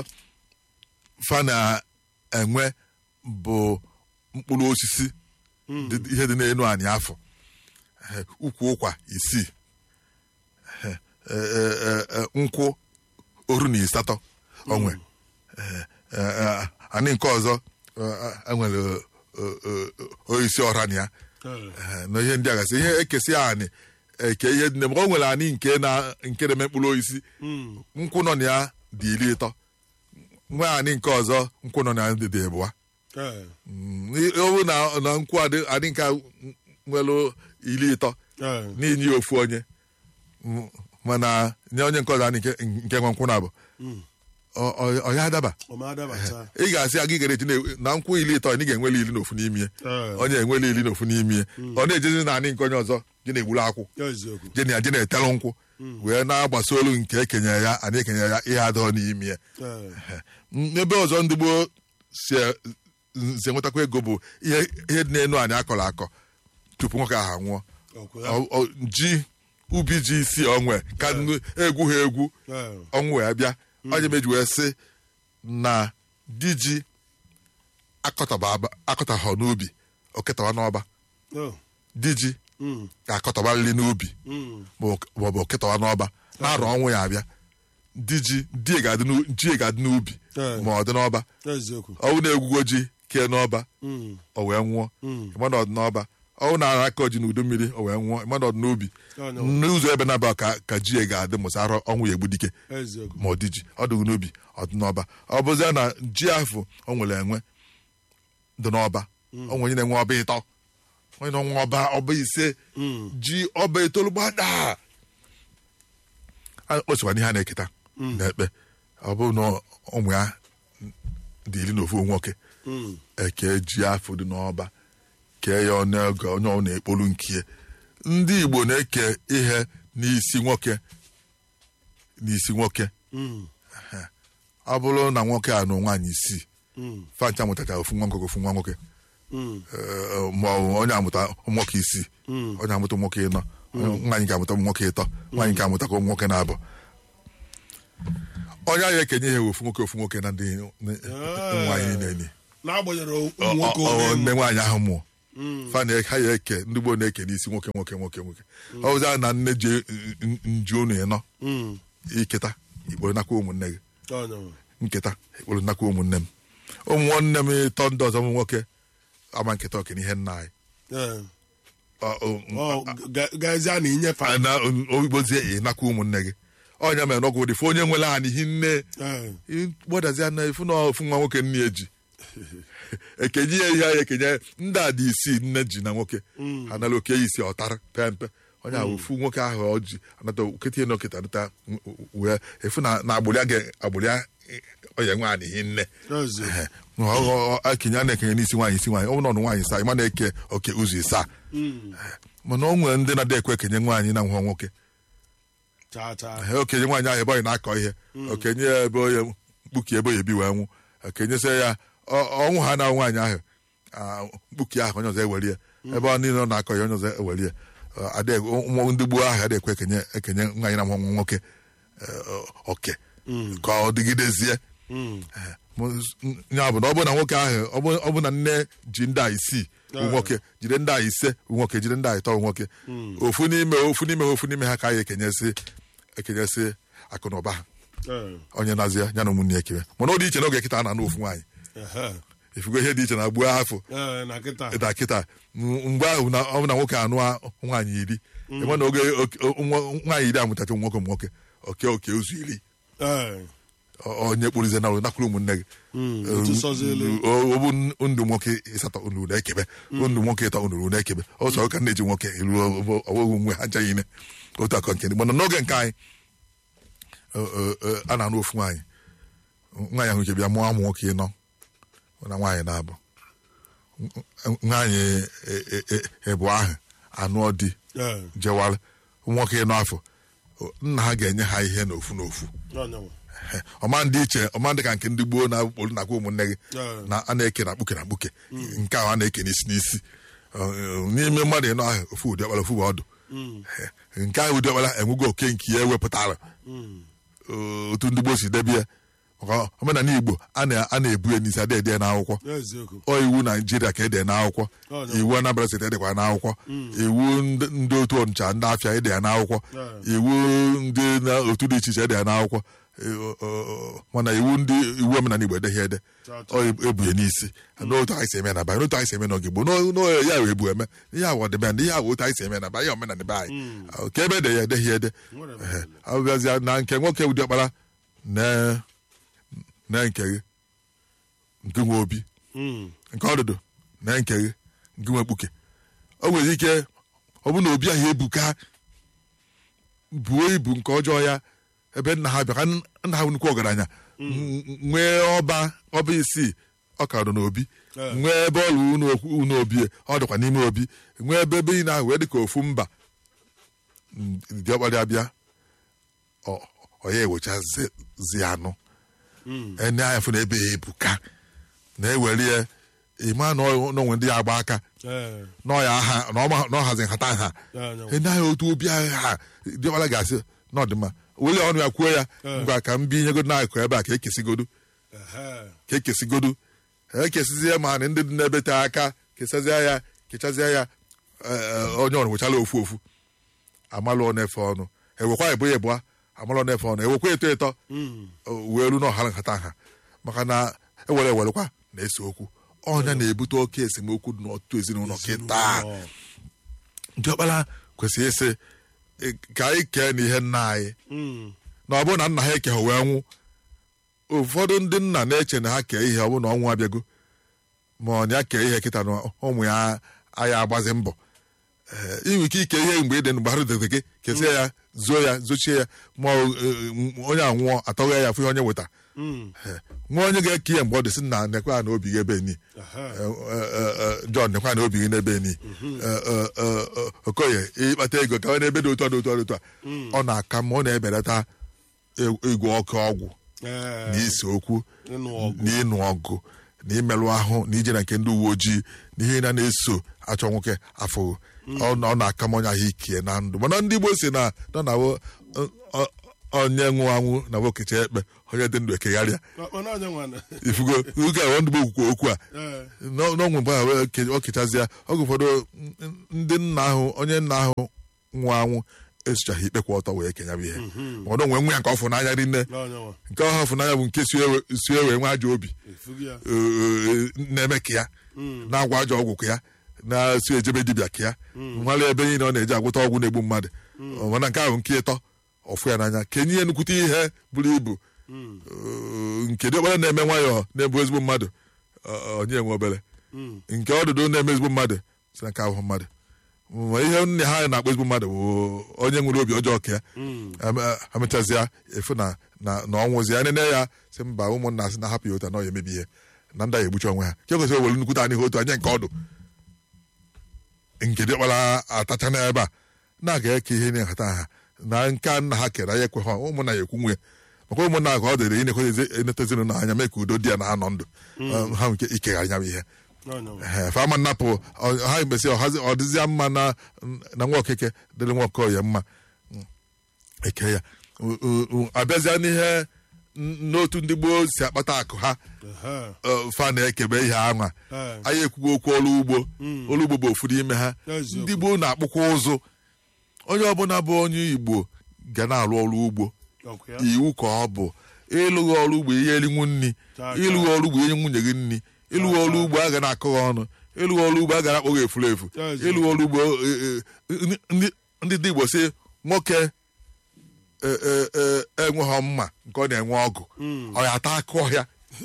B: fa na-enwe bụ mkpụrụ osisi dị- ihe dị n'elu anyị afọ Eh, ukwu ụkwa isii Eh, eh, eh, eh, nkwụ oru na ịsatọ onwe Eh, eh, eh, anyị nke ọzọ eh, enwere eh, eh, oisi ọra na ya
A: Ee.
B: Eh, na ihe ndị a gasị ihe ekesi anyị eke ihe dị na o nwere anyị nke na nke na-eme mkpụrụ osisi
A: Mm.
B: nkwụ nọ na ya dị iri ịtọ nwe anyị nke ọzọ nkwụ nọ na ya dị dị ịbụa
A: Ee.
B: Mm, ọ bụ na na nkwụ adị adị nke nwere iri ịtọ
A: Ee.
B: n'inye ya ofu onye Mm, mana nye onye nke ọzọ anyị nke nke nwe nkwụ na-abụ
A: Mm.
B: ọ- ọ ọ ya adaba
A: Ọma adabata.
B: ị ga-asị aga igere eji na- na nkwụ iri ịtọ ị ga-enwele iri n'ofu n'ime ya
A: Ee.
B: onye enwele iri n'ofu n'ime ya ọ na-ejezi na anị nke onye ọzọ je na-egburu akwụ
A: Eziokwu.
B: je na ya je na-etelụ nkwụ wee na-agbasa olu nke ekenye ya anyị ekenye ya ihe adịghọ n'ime ya
A: Ee.
B: ebe ọzọ ndị gboo si si enwetakwa ego bụ ihe ihe dị n'elu anyị akọrọ akọ tupu nwoke ahụ anwụọ
A: Ọkwa ya.
B: Ọ- ọ- ji ubi ji isi onwe ka nnu- egwu ha egwu
A: Ee.
B: ọnwụ wee bịa onye meji wee sị na di ji akọtaba aba- akọtaghọ n'ubi oketawa n'ọba
A: Oh.
B: di ji
A: Mm.
B: ga-akọtabarịrị n'ubi
A: Mm.
B: maọbụ oketawa n'ọba na-arọ ọnwụ ya abịa di ji di ga-adị n'u- ji ga-adị n'ubi
A: Ee.
B: ma ọ dị n'ọba
A: Eziokwu.
B: ọnwụ na-egwugo ji kee n'ọba
A: Mm.
B: o wee nwụọ
A: Mm.
B: ịma na ọ dị n'ọba ọ na-ara aka ji n'udu mmiri o wee nwụọ mmadụ ọdụ n'ubi
A: Oh, no.
B: n'ụzọ ebe na-aba ka ka ji ya ga-adị mụsa arọ ọnwụ ya egbu dike
A: eziokwu
B: ma ọ dị ji ọ dịghị n'ubi ọ dị n'ọba ọ bụzie na ji afọ o nwere enwe dị n'ọba o nwere onye na-enwe ọba ịtọ onye na-enwe ọba ọba ise ji ọba itoolu gbada o sokwa n'ihe a na-eketa na-ekpe ọ bụrụ na ụmụ ya dị iri na ofu nwoke
A: Mm.
B: eke ji afọ dị n'ọba kee ya onye oge onye ọ na-ekpolu nkie ndị igbo na-eke ihe n'isi nwoke n'isi nwoke
A: Mm.
B: ọ bụrụ na nwoke a nụ nwaanyị isii
A: Mm.
B: fancha mụtacha ofu nwa nwoke ofu nwa nwoke
A: Mm.
B: Eh, ma ọ bụ onye amụta ụmụ nwoke isii
A: Mm.
B: onye amụta ụmụ nwoke ịnọ nwaanyị ga-amụta ụmụ nwoke ịtọ nwaanyị ga-amụta ka ụmụ nwoke na-abụ onye ahụ ekenye ihe ofu nwoke ofu nwoke na ndị
A: Ah.
B: nwaanyị na-enye
A: n'agbanyeghị
B: Ọ-
A: ụmụ nwoke
B: ọ- ọ-
A: ole
B: nne nwaanyị ahụ mụọ
A: Mm.
B: fa na ha ya eke ndị gboo na-eke n'isi nwoke nwoke nwoke nwoke ọ bụzi na nne ji nju unu ịnọ
A: Mm.
B: iketa ikporo nakwa ụmụnne gị
A: Oh, no.
B: nketa ikporo nakwa ụmụnne m ụmụ nwanne m ịtọ ndị ọzọ ụmụ nwoke ama nketa oke n'ihe nna anyị
A: Eh.
B: Ọ- ọ-
A: Ọ, ga- gazie na inyefe
B: na oigbozie ị nakwa ụmụnne gị ọnya mere n'ọgwụ dị fụ onye nwere anyị hi nne
A: Eh.
B: gbadazie na efu na ofu nwa nwoke nne eji ekenye ya ihe anyị ekenye ndị a dị isii nne ji na nwoke ha nara oke ya isi ọtara pe mpe onye ahụ ofu nwoke ahụ ọ ji anata okete na oketa nata wee efu na na agbụrịa gị agbụrịa onye nwe anyị hi nne
A: Eziokwu.
B: Ehe. Ọ- ọ- ọ- ekenye a na-ekenye n'isi nwaanyị isi nwaanyị ọ bụ na ọnụ nwaanyị saa ịma na-eke oke ụzọ isaa
A: Mm.
B: mana o nwere ndị na-adị ekwe ekenye nwaanyị na nwa nwoke
A: Cha cha.
B: Ee, okenye nwaanyị ahụ ebe onye na-akọ ihe okenye ya ebe onye mkpuki ebe onye bi wee nwụ okenyesịa ya ọ- ọnwụ ha na nwaanyị ahụ ah, mkpuki ahụ onye ọzọ ewere ya ebe ọ niile ọ na-akọ ya onye ọzọ ewere ya Ọ, ada- ụmụ ndị gboo ahụ adịghị ekwe ekenye ekenye nwaanyị na nwa nwoke eh, oke ka ọ dịgidezie
A: Mm.
B: Eh, mụ- ya bụ na ọ bụ na nwoke ahụ ọ bụ- ọ bụ na nne ji ndị a isii bụ nwoke jide ndị a ise bụ nwoke jide ndị a ịtọ bụ nwoke ofu n'ime ofu n'ime ha ofu n'ime ha ka anyị ekenyesị ekenyesị akụ na ụba ha
A: Eh.
B: onye na-azị ya ya na ụmụnne ya ekebe mana ọ dị iche n'oge kịta a na-anụ ofu nwaanyị
A: Ehe.
B: ifugo ihe dị iche na gbuo afọ
A: Eh, na kịta.
B: ịda kịta m- mgbe ahụ na ọ bụ na nwoke anụ nwaanyị iri ịma na oge oke- nwa- nwaanyị iri amụtacha ụmụ nwoke ụmụ nwoke oke oke ụzọ iri
A: Eh.
B: ọ- onye kpụrụzie na nakwuru ụmụnne gị
A: Mm. Otu sọzielu.
B: ọ bụ ndụ nwoke ịsatọ unu na-ekebe ndụ nwoke ịtọ unu na-ekebe ọsọ ụka na-eji nwoke iru ọwụghị nwe ha nchaghị ine otu akọ nke ndị mana n'oge nke anyị ọ- ọ- ọ, a na-anụ ofu nwaanyị nwaanyị ahụ nke bịa mụọ ụmụ nwoke ịnọ na nwaanyị na-abụ nwaanyị e- e- e- ebu ahụ anụọ di
A: Eh.
B: jewara nwoke ịnọ afọ nna ha ga-enye ha ihe n'ofu n'ofu
A: Oh, no.
B: ọma ndị iche ọma ndị ka nke ndị gboo na-akpụrụ nakwa ụmụnne gị
A: Yeah.
B: na a na-eke na mkpuke na mkpuke nke ahụ a na-eke n'isi n'isi Ọ, ọ, n'ime mmadụ ịnọ ahụ ofu ụdị ọkpara ofu bụ ọdụ nke ahụ ụdị ọkpara enwego oke nke ya ewepụtara
A: Mm.
B: Ọ, otu ndị gboo si debe ya maka omenala igbo a na- a na-ebu ya n'isi adị ede ya n'akwụkwọ
A: Eziokwu.
B: ọ iwu naijiria ka ede n'akwụkwọ
A: Oh, no.
B: iwu anambra steeti edekwa n'akwụkwọ iwu ndị ndị otu ọnịcha ndị afịa ede ya n'akwụkwọ
A: Yeah.
B: iwu ndị na otu dị iche iche ede ya n'akwụkwọ Eh, ọ- ọ- mana iwu ndị iwu omenala igbo edeghị ede
A: Cha, cha.
B: ọ ebunye n'isi n'otu anyị si eme na banyị n'otu anyị si eme n'oge gboo n'o- n'o- ya wee ebu eme ihe awụ ọdịbendị ihe awụ otu anyị si eme na banyị omenala be anyị Ah, ka ebe ede ya edeghị ede
A: Nwere m.
B: Ehe. abịazịa na nke nwoke ụdị ọkpara na na nke gị nke nwe obi
A: Mm.
B: nke ọdụdụ na nke gị nke nwe mkpuke o nwere ike ọ bụ na obi ahụ ebuka buo ibu nke ọjọọ ya ebe nna ha bịa ka nna ha bụ nnukwu ọgaranya n- nwee ọba ọba isii ọ ka nọ n'obi
A: Eh.
B: nwee ebe ọlụ unu okwu- unu obi ọ dịkwa n'ime obi nwee ebe ebe ị na wee dị ka ofu mba Mm, dị ọkpara abịa ọ ọ ya ewechazi anụ
A: Mm.
B: ene anya fụ na ebe ya ebuka na-ewere ya ịma na ọ- na onwe ndị ya agba aka
A: Eh.
B: na ọ ya aha na ọ ma- na ọ hazi nhata nha
A: Yeah, no.
B: ene anya otu obi agha ha dịọkpara ga-asị na ọdịmma were ọnụ ya kwuo ya
A: Eh.
B: ngwa ka m binyegodo n'akụ ebe a ka ekesigodo
A: Ehe.
B: ka ekesigodo ekesizie ma na ndị dị n'ebe taa aka kesazie ya kechazie ya eh, eh, onye ọrụ wechara ofu ofu amalụ ọ na-efe ọnụ ewekwa ebo ya ebụa amalụ ọ na-efe ọnụ ewekwa eto eto
A: Mm.
B: wee ru n'ọhara nhata nha maka na ewere ewerekwa na-ese okwu ọnya na-ebute oke esemokwu dị n'ọtụtụ ezinụlọ kịta diọkpara kwesịrị ịsị "Ị- ka anyị kee n'ihe nna anyị
A: Mm.
B: na ọ bụrụ na nna ha ekeghị wee nwụ ụfọdụ ndị nna na-eche na ha kee ihe ọ bụrụ na ọnwụ abịago ma ọ na ya kee ihe kịta na ụmụ ya aya agbazi mbọ Ee, inwe ike ike ihe mgbe ị dị mgbe ha rudete gị kesie ya zuo ya zochie ya ma ọ, eh, onye a nwụọ atọghị ya fụ ihe onye weta
A: Mm.
B: Ee, nwa onye ga-eke ihe mgbe ọ dị sị na nekwa na obi gị ebe ni
A: Aha.
B: John nekwa na obi gị n'ebe ni Eh, eh, eh, eh, okoye ịkpata ego gawa n'ebe dị otu a dị otu a dị otu a ọ na-aka ma ọ na-ebelata igwe ọkụ ọgwụ
A: Eh,
B: na ise okwu
A: ịnụ ọgụ.
B: na ịnụ ọgụ na imerụ ahụ na ije na nke ndị uwe ojii na ihe na na-eso achọ nwoke afọ ọ na- ọ na-aka m onye ahụ ikie na ndụ mana ndị Igbo si na nọ na wo- ọ- ọ- onye nwụ anwụ na wokecha ekpe onye dị ndụ ekegharịa
A: Ọ- ọ na-anya nwana.
B: ifugo oge a ndị Igbo kwukwa okwu a
A: Eh,
B: n'ọ- n'ọnwụ mgbe ahụ ke- ọ kechazịa oge ụfọdụ n- ndị nna ahụ onye nna ahụ nwụ anwụ esochaghị ikpe kwa ọtọ wee kenyabụ ihe ma ọ dị onwe nwe ya nke ọ fụ n'anya rinne
A: na-anya nwa.
B: nke ọha fụ n'anya bụ nke si ewe si ewe nwe ajọ obi
A: Efughị ya.
B: ee, na-eme ka ya na-agwa ajọ ọgwụ ka ya na-esi ejebe dibịa ka ya nwale ebe niile ọ na-eji agwụta ọgwụ na-egbu mmadụ mana nke ahụ nke ịtọ ọfụ ya n'anya kenye ihe nnukwute ihe buru ibu
A: Mm.
B: Ee, nke dị okpere na-eme nwayọọ na-ebu ezigbo mmadụ ọ- onye nwe obere
A: Mm.
B: nke ọdụdụ na-eme ezigbo mmadụ si na nke ahụ mmadụ ma ihe nne ha na-akpọ ezigbo mmadụ bụ onye nwere obi ọjọọ ka ya
A: Mm.
B: Eme- emechazịa efu na na na ọnwụzi ya nene ya si mba ụmụnna sị na hapụ ya otu a na ọ ya emebi ihe na ndị a egbuchi onwe ha ke kwesịrị ewere nnukwute anyị ha otu anya nke ọdụ nke dịkpara atacha n'ebe a na-aga eke ihe na nhata ha na nke nna ha kere ya ekwe ha ụmụnna ya ekwu nwe maka ụmụnna ha ka ọ dịrị ineta ezinụlọ anya mee ka udo dị ya na anọ ndụ ha nwere ike ikegharị ya bụ ihe
A: Na-anya nwa.
B: Ehe, fama nnapụ ọ- ha mesị ọ dịzịa mma na na nwa okeke dịrị nwa okoye mma Mm. eke ya U- u- u- abịazịa n'ihe n- n'otu ndị gboo si akpata akụ ha
A: Aha.
B: ọ, fa na-ekebe ihe anwa
A: Eh.
B: anyị ekwugo okwu ọrụ ugbo ọrụ ugbo bụ ofu n'ime ha
A: Eziokwu.
B: ndị gboo na-akpụkwa ụzụ onye ọbụla bụ onye igbo ga na-arụ ọrụ ugbo
A: Ọkụ ya.
B: iwu ka ọ bụ ịlụghị ọrụ ugbo ihe elinwu nri
A: Taa,
B: ịlụghị ọrụ ugbo ihe nwunye gị nri ịlụghị ọrụ ugbo a ga na-akọ gị ọnụ ịlụghị ọrụ ugbo a ga na-akpọ gị efuru efu
A: Ezi.
B: ịlụghị ọrụ ugbo e, e, ndị- ndị ndị dị igbo sị nwoke e, e, e, enweghị mma nke ọ na-enwe ọgụ ọ ya ata akụ ọhịa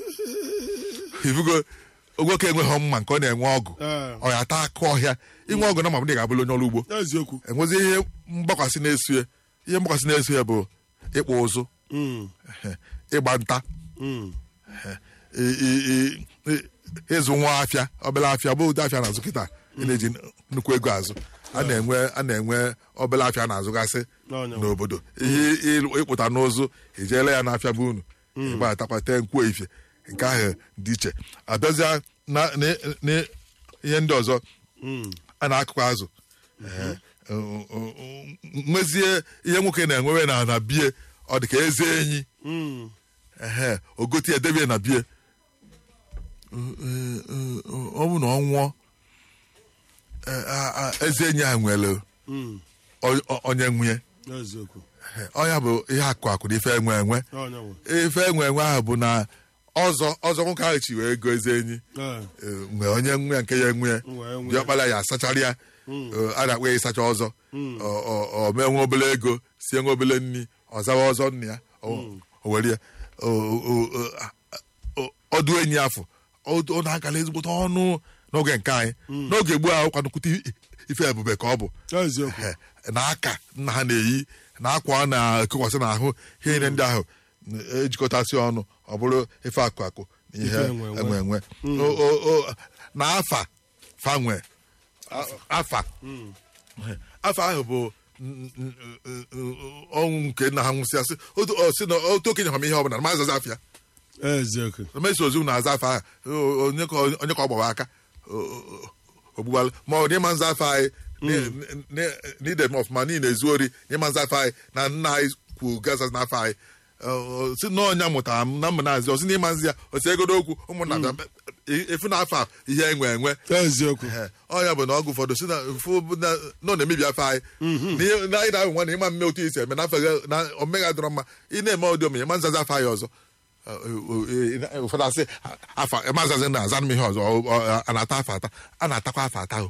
B: ifugo nwoke enweghị mma nke ọ na-enwe ọgụ
A: Eh.
B: ọ ya ata akụ ọhịa inwe ọgụ na ma ndị ga-abụrụ onye ọrụ ugbo
A: Eziokwu.
B: enwezi ihe mgbakwasị na-eso ya ihe mgbakwasị na-eso ya bụ ịkpụ ụzụ
A: Mm.
B: ịgba nta
A: Mm.
B: i- i- i- i- ịzụ nwa afịa obere afịa bụ ụdị afịa na-azụ kịta ị na-eji nnukwu ego azụ a na-enwe a na-enwe obere afịa na-azụgasị
A: N'ọnya.
B: n'obodo ihe ịlụ- ịkpụta n'ụzụ ijele ya n'afịa bụ unu ịgbatakwata nkwuo ifie nke ahụ dị iche abịazịa na na- na- ihe ndị ọzọ
A: Mm.
B: a na-akụkọ azụ Ee, o- o- o- nwezie ihe nwoke na-enwewe na na bie ọ dị ka eze enyi
A: Mm.
B: ehe ogoti edebie na bie ọ bụ na ọ nwụọ eh, a- a- eze enyi a nwere
A: Mm.
B: o- o- onye nwunye
A: Eziokwu.
B: Eh, ọ ya bụ ihe akụ akụ na ife enwe enwe
A: N'ọnya nwa.
B: ife enwe enwe ahụ bụ na ọzọ ọzọ nwoke ahụ chi wee goo eze enyi
A: Eh.
B: Eh, mgbe onye nwe nke ya enwe
A: Wee nwee.
B: diọkpara ya asachara ya Eh, a na-akpọ ya ịsacha ọzọ Ọ- ọ ọ mee nwe obele ego sie nwe obele nri ọ zawa ọzọ nna ya o o were ya O- o- o- a- o- ọdụ enyi afọ ọ ọ na-agala ezigbote ọnụ n'oge nke anyị n'oge gboo ahụ kwanukwute ife ebube ka ọ bụ
A: Eziokwu.
B: Eh, na aka nna ha na-eyi na akwa a na-ekokwasị n'ahụ ihe niile ndị ahụ eh, ejikọtasị ọnụ ọ bụrụ ife akụ akụ na ihe
A: Ife enwe enwe.
B: enwe enwe O- o- o- na afa fanwe afa afa ahụ bụ n- n- n- n- ọnwụ nke nna ha nwụsịasị otu ọ sị na otu okenye hụrụ m ihe ọbụla na ma azaza afịa
A: Eziokwu.
B: na mesi ozu na-aza afa ahụ o- onye ka onye ka ọ gbawa aka o- o- ogbugbalụ ma ọ dị ịma nza afa anyị n'ide m ọfụma niile ezu ori ịma nza afa anyị na nna anyị kwu gaza n'afọ anyị Ọ- ọ- si na ọnya mụtara m na mma na-azị ọsị n'ịma nzi ya osi egodo okwu ụmụnna bịa efu na afọ a ihe enwe enwe
A: Eziokwu.
B: Ehe, ọ ya bụ na ọgụ ụfọdụ si na fụ bụ na nọ na-emebi afọ anyị N'ihe- na anyị na-ahụ nwa na ịma mme otu isi eme n'afọ gị na omega dọrọ mma ị na-eme ụdị omenye ma nzaza afọ anyị ọzọ Ọ- ọ- ọ- ụfọdụ asị afa mazazi na aza m ihe ọzọ ọ- ọ- a na-ata afọ ata a na-atakwa afọ ata o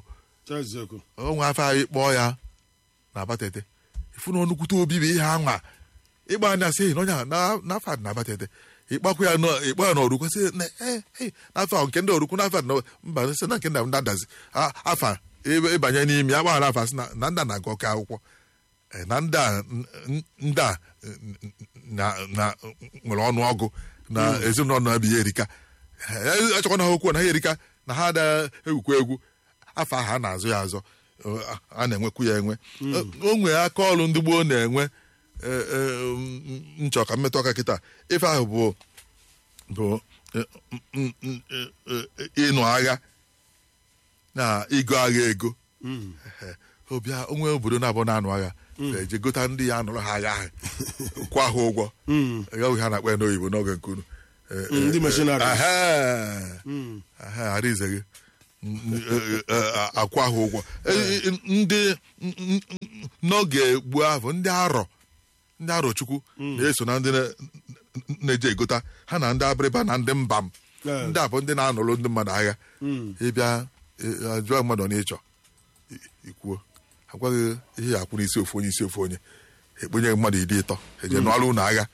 A: eziokwu
B: onwe afọ anyị kpọọ ya na abatete ifu na onukwute obi bụ ihe anwa ịgba anya sị na onye a na- n'afọ a dị na abatete ịkpakwa ya nọ- ịkpọ ya n'orukwu sị na eh, eh, n'afọ ahụ nke ndị orukwu n'afọ a dị na- mba sị na nke ndị ndị adazi A- afa ebe- ịbanye n'ime ya gbaghara afa sị na na ndị a na-agụ ọka akwụkwọ Eh, na ndị a n- n- ndị a n- n- na- na- nwere ọnụ ọgụ na ezinụlọ na-abịa erika Eh, achọkwa na ha okwu na ha erika na ha ada egwukwa egwu afọ ahụ a na-azụ ya azọ eh, a na-enwekwu ya enwe o nwere aka ọrụ ndị gboo na-enwe eh, eh, m- nchọ ka mmetụ aka kịta ife ahụ bụ bụ eh, m- m- eh, eh, ịnụ agha na ịgo agha ego Ehe. ọbịa onwe obodo na-abụ na-anụ agha eje gota ndị ya anụrụ ha agha ahụ kwa ha ụgwọ gaghị ha na-akpa ya n'oyibo n'oge nke unu Eh, eh,
A: ndị missionaries.
B: Ehe. Ehe, arize gị Mm, eh, eh, akwa ha ụgwọ Eh, eh, ndị n- n- n- n'oge gboo ahụ ndị arọ ndị arọ chukwu na-eso na ndị na- na-eje egota ha na ndị abịrịba na ndị mbam
A: Yeah.
B: ndị a bụ ndị na-anụrụ ndị mmadụ agha ịbịa eh, jụọ mmadụ na ịchọ i- ikwuo agwaghị ihe ya akwụ n'isi ofu onye isi ofu onye ekpenye mmadụ iri ịtọ eje nụọrụ ụlọ agha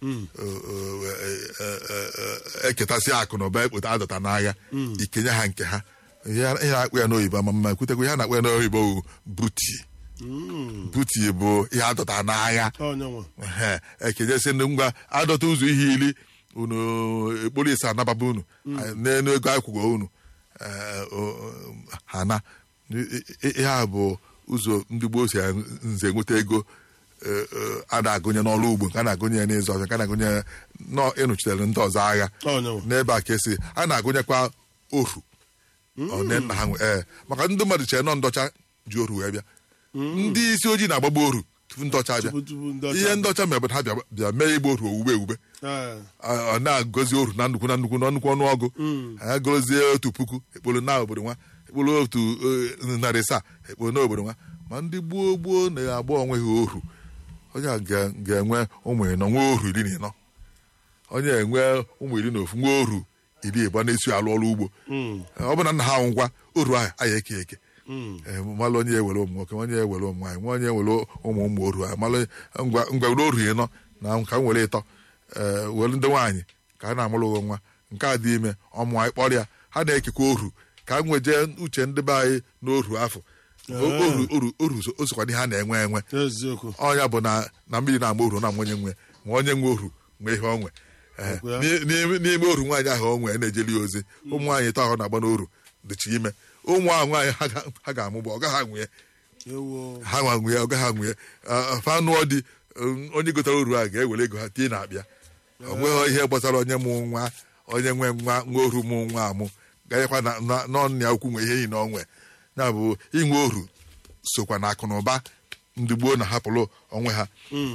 B: eketasị akụ na ụba ekpota adọta n'agha ikenye ha nke ha ihe ihe na-akpụ ya n'oyibo ama mma ekwutekwa ihe a na-akpụ ya n'oyibo bụ buti buti bụ ihe adọta n'agha
A: onye nwe
B: Ehe, ekenyesi ndị ngwa adọta ụzọ ihe iri unu ekporo ise anababa unu n'elu ego akwụkwọ unu eh, o- o- ha na I- i- ihe a bụ ụzọ ndị gboo si nze nweta ego eh, eh, a na-agụnye n'ọrụ ugbo nke a na-agụnye ya n'ịzụ ọzọ nke a na-agụnye ya nọ ịnụchitere ndị ọzọ agha
A: onye nwe
B: n'ebe a ka esi a na-agụnyekwa ohu one nna ha nwe ee maka ndị mmadụ chere nọ ndọcha ji oru wee bịa ndị isi ojii na-agbagba oru tupu ndọcha abịa
A: tupu tupu ndị ọcha
B: ihe ndọcha mere bụ na ha bịa bịa mee igbo oru owuwe ewube
A: Eh,
B: ọ ọ na-agọzi oru na nnukwu na nnukwu na nnukwu ọnụọgụ ha gọzie otu puku ekporo na obodo nwa ekporo otu eh, narị asaa ekporo na obodo nwa ma ndị gboo gboo na-agba onwe ha oru onye a ga- ga-enwe ụmụ ịnọ nwa oru iri na ịnọ onye enwe ụmụ iri na ofu nwa oru iri ịgba na-esi alụ ọrụ ugbo ọ bụ na nna ha ngwa oru ahụ aya eke eke Eh, malụ onye ewere ụmụ nwoke onye ewere ụmụ nwaanyị nwa onye ewere ụmụ ụmụ oru ahụ malụ ngwa ngwa were oru ịnọ na ka m were ịtọ ee were ndị nwaanyị ka a na-amụrụ nwa nke a dị ime ọmụ anyị kpọrọ ya ha na-ekekwa oru ka m nweje uche ndị be anyị n'oru afọ O- oru oru oru so- o sokwa n'ihe a na-enwe enwe
A: eziokwu
B: ọnya bụ na na mmiri na-agba oru na onye nwe ma onye nwe oru nwe ihe onwe Ee,
A: Ọkwa ya?
B: n'i- n'ime n'ime oru nwaanyị ahụ o nwee na-ejeli ya ozi ụmụ nwaanyị ịtọ ahụ na-agba n'oru dịcha ime ụmụ ahụ nwaanyị ha ga- ha ga-amụgba ọ gaghị anwụ ya
A: ewo
B: ha nwa nwunye ọ gaghị anwụ ya fanụọ dị um, onye gotara oru a ga-ewere ego ha tie na-abịa ọ nweghị ihe gbasara onye mụ nwa onye nwe nwa nwa oru mụ nwa amụ ganyekwa na na- n'ọnụ ya ukwu nwe ihe yi na onwe ya bụ inwe oru sokwa na akụ na ụba ndị gboo na-ahapụrụ onwe ha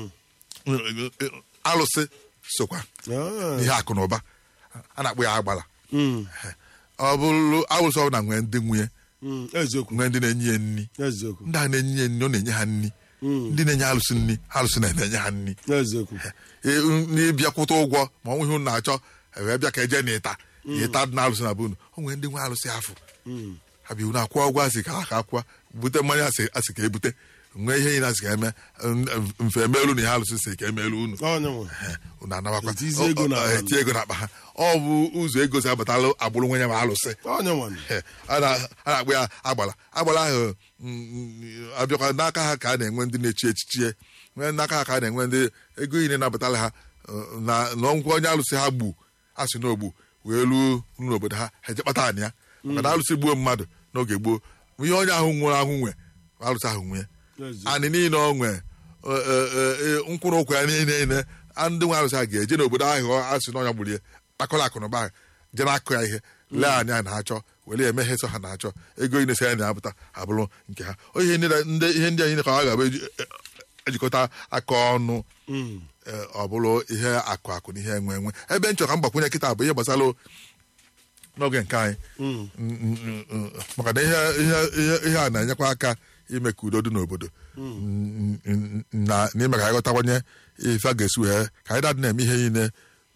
B: alụsị sokwa
A: Ah,
B: ihe akụ na ụba a na-akpọ ya agbala
A: mm,
B: ọ bụrụ alụsị ọbụla nwee ndị nwunye
A: mm, eziokwu
B: nwee ndị na-enye ya nri
A: eziokwu
B: ndị a na-enye ya nri ọ na-enye ha nri ndị na-enye alụsị nri alụsị na-enye ha nri
A: eziokwu
B: Ee, n'ịbịakwụta ụgwọ ma ọnwụ ihe unu na-achọ wee bịa ka eje n'ịta ịta dị na alụsị na bunu o nwere ndị nwe alụsị afọ ha bi unu akwụọ ụgwọ asị ka ha ka akwụọ bute mmanya asị asị ka ebute nwee ihe ị na-asị ka eme m- mfe emeelu na ihe alụsị si ka emeelu unu
A: onye nwe
B: Ee, unu anabakwa
A: Etizi ego
B: Ọ- ọ-
A: n'akpa.
B: eti ego n'akpa ha ọ bụ ụzọ ego si abatalụ agbụrụ nwe ya ma alụsị
A: onye nwe
B: Ee, a na- a na-akpọ ya agbala agbala ahụ mm, mm, abịakwa n'aka ha ka a na-enwe ndị na-echi echichie nwee n'aka ha ka a na-enwe ndị ego niile na-abatala ha uh, na na ngwa onye alụsị ha gbu asị n'ogbu wee ruo n'obodo ha ha eje kpata anị ya maka na alụsị gbuo mmadụ n'oge gboo ihe onye ahụ nwụrụ ahụ nwe alụsị ahụ nwee
A: eziokwu
B: anị niile ọ nwe uh, uh, uh, mkpụrụ ụkwụ ya niile niile a ndị nwe alụsị ha ga-eje n'obodo ahụ asị n'ọnya gburu ya akọrọ akụ na ụba ha je na-akụ ya ihe lee anya a na-achọ were eme ihe sọ ha na-achọ ego inesi ya na-apụta abụrụ nke ha O ihe ndị ndị- ihe ndị anyị ka ọ ga-abụ eji- e- ejikọta aka ọnụ
A: Mm,
B: eh, ọ bụrụ ihe akụ akụ na ihe enwe enwe ebe nchọ ka m gbakwunye kịta bụ ihe gbasara n'oge nke anyị
A: mm,
B: Mm, mm, mm, maka na ihe ihe- ihe- ihe a na-enyekwa aka ime ka udo dị n'obodo Mm, mm, na n'ime ka anyị ghọtawanye ife a ga-esi wee ka anyị dadị na-eme ihe niile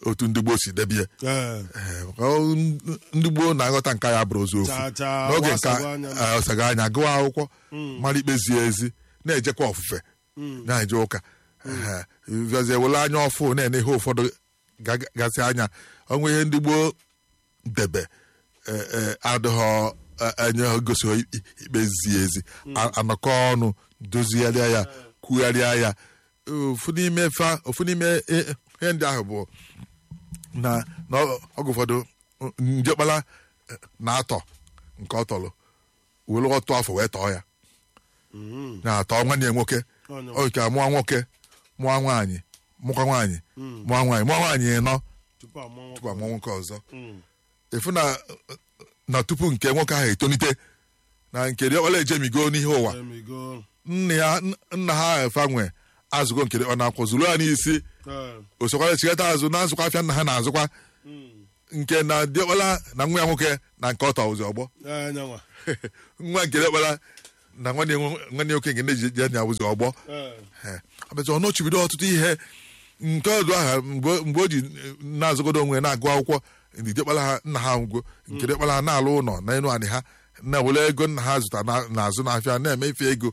B: otu ndị gboo si debie
A: Ee,
B: Ee, maka ọ- ndị gboo na-aghọta nke ya bụrụ ozu ofu
A: Chaa, chaa,
B: n'oge nke
A: wasago anya.
B: a- ọsago anya gụọ akwụkwọ mara ikpe zie ezi na-ejekwa ofufe na-eje ụka Ee, bịazie wele anya ọfụ na-ene ihe ụfọdụ ga- gasị anya ọnwa ihe ndị gboo debe ee, ee, adịghọ e- enye ha gosi ha i- ikpe zie ezi A- anọkọ ọnụ dozigharịa ya kwugharịa ya ofu n'ime fa ofu n'ime i- ihe ndị ahụ bụ na na ọ- oge ụfọdụ njekpala eh, na-atọ nke ọ tọrọ were ọtụ afọ wee tọọ ya
A: mm,
B: na-atọ nwanne ya nwoke
A: Onye
B: ọ nke mụọ nwoke mụọ nwaanyị mụkwa nwaanyị mụọ nwaanyị mụọ nwaanyị ịnọ
A: tupu amụọ
B: tupu amụọ nwoke ọzọ
A: Mm,
B: efu na na tupu nke nwoke ahụ etonite na nke diọkpala ejemigo n'ihe ụwa
A: emigo.
B: nna ya nna ha efa nwe azụgo nke ọ na-akwụ zuru ya n'isi
A: Ee,
B: osokwara chigata azụ na-azụkwa afịa nna ha na-azụkwa
A: mm,
B: nke na diọkpala na nwa ya nwoke na nke ọtọ ụzọ ọgbọ
A: ee, nyanwa.
B: nwa nke diọkpala na nwanne nwe- nwanne nwoke nke ndị ji je nya ụzọ ọgbọ
A: Ee,
B: abịazi ọ nọchibido ọtụtụ ihe nke ọdụ aha mgbe mgbe o ji na-azụgodo onwe ya na-agụ akwụkwọ ndị diọkpala ha nna ha ngwo nke diọkpala ha na-alụ ụlọ na elu anị ha na-ewere ego nna ha zụta na- n'azụ n'afịa na-eme ife ego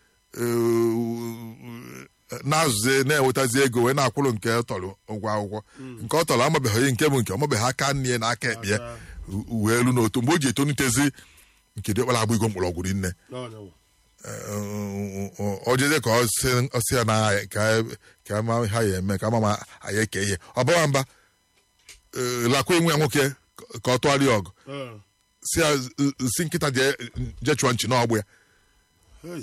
B: ee, na-azụzi na-enwetazi ego wee na-akwụrụ nke ọ tọrọ ụgwọ akwụkwọ nke ọ tọrọ amabeghị nke bụ nke ọmabeghị aka nne ya na aka ekpe ya wee elu n'otu mgbe o ji etonitezi nke diọkpala abụ igo mkpọrọgwụ rinne
A: nyanwa.
B: o jeze ka ọ sị- ọ sị ya na ka ka ama ha ya eme ka ama ma anyị eke ihe ọ bawa mba ee, lakwa enwe ya nwoke ka ọ tụgharịa ọgụ
A: Ee,
B: si ya si nkịta jee jee chụọ nchi n'ọgbụ ya
A: hey,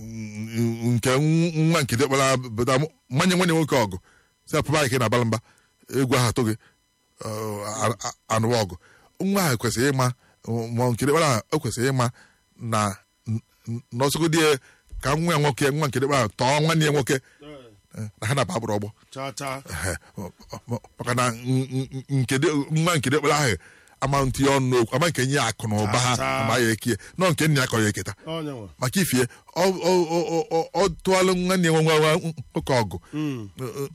B: nke nwa nke dịkpara bụta mmanye nwanne nwoke ọgụ si ya pụba ike na abala mba egwu ahụ atụ gị anụwa ọgụ nwa ahụ kwesịrị ịma ma nke dịkpara o kwesịrị ịma na n'ọsọgodị ka nwa ya nwoke nwa nke dịkpara tọọ nwanne ya nwoke
A: ee,
B: eh, na ha na-aba agbụrụ ọgbọ
A: Chaa, chaa.
B: Ehe, maka na nke dị- nwa nke dịkpara ahụ ama ntị ọnụ n'okwu ama nke nye ya akụ na ụba ha
A: Taa.
B: ama ya ekie nọ nke nna ya kọ ya eketa
A: Ọ nyanwa.
B: maka ifie ọ ọ- ọ- ọ- ọ tụọlụ nwanne ya nwa nwa nwoke ọgụ
A: Mm,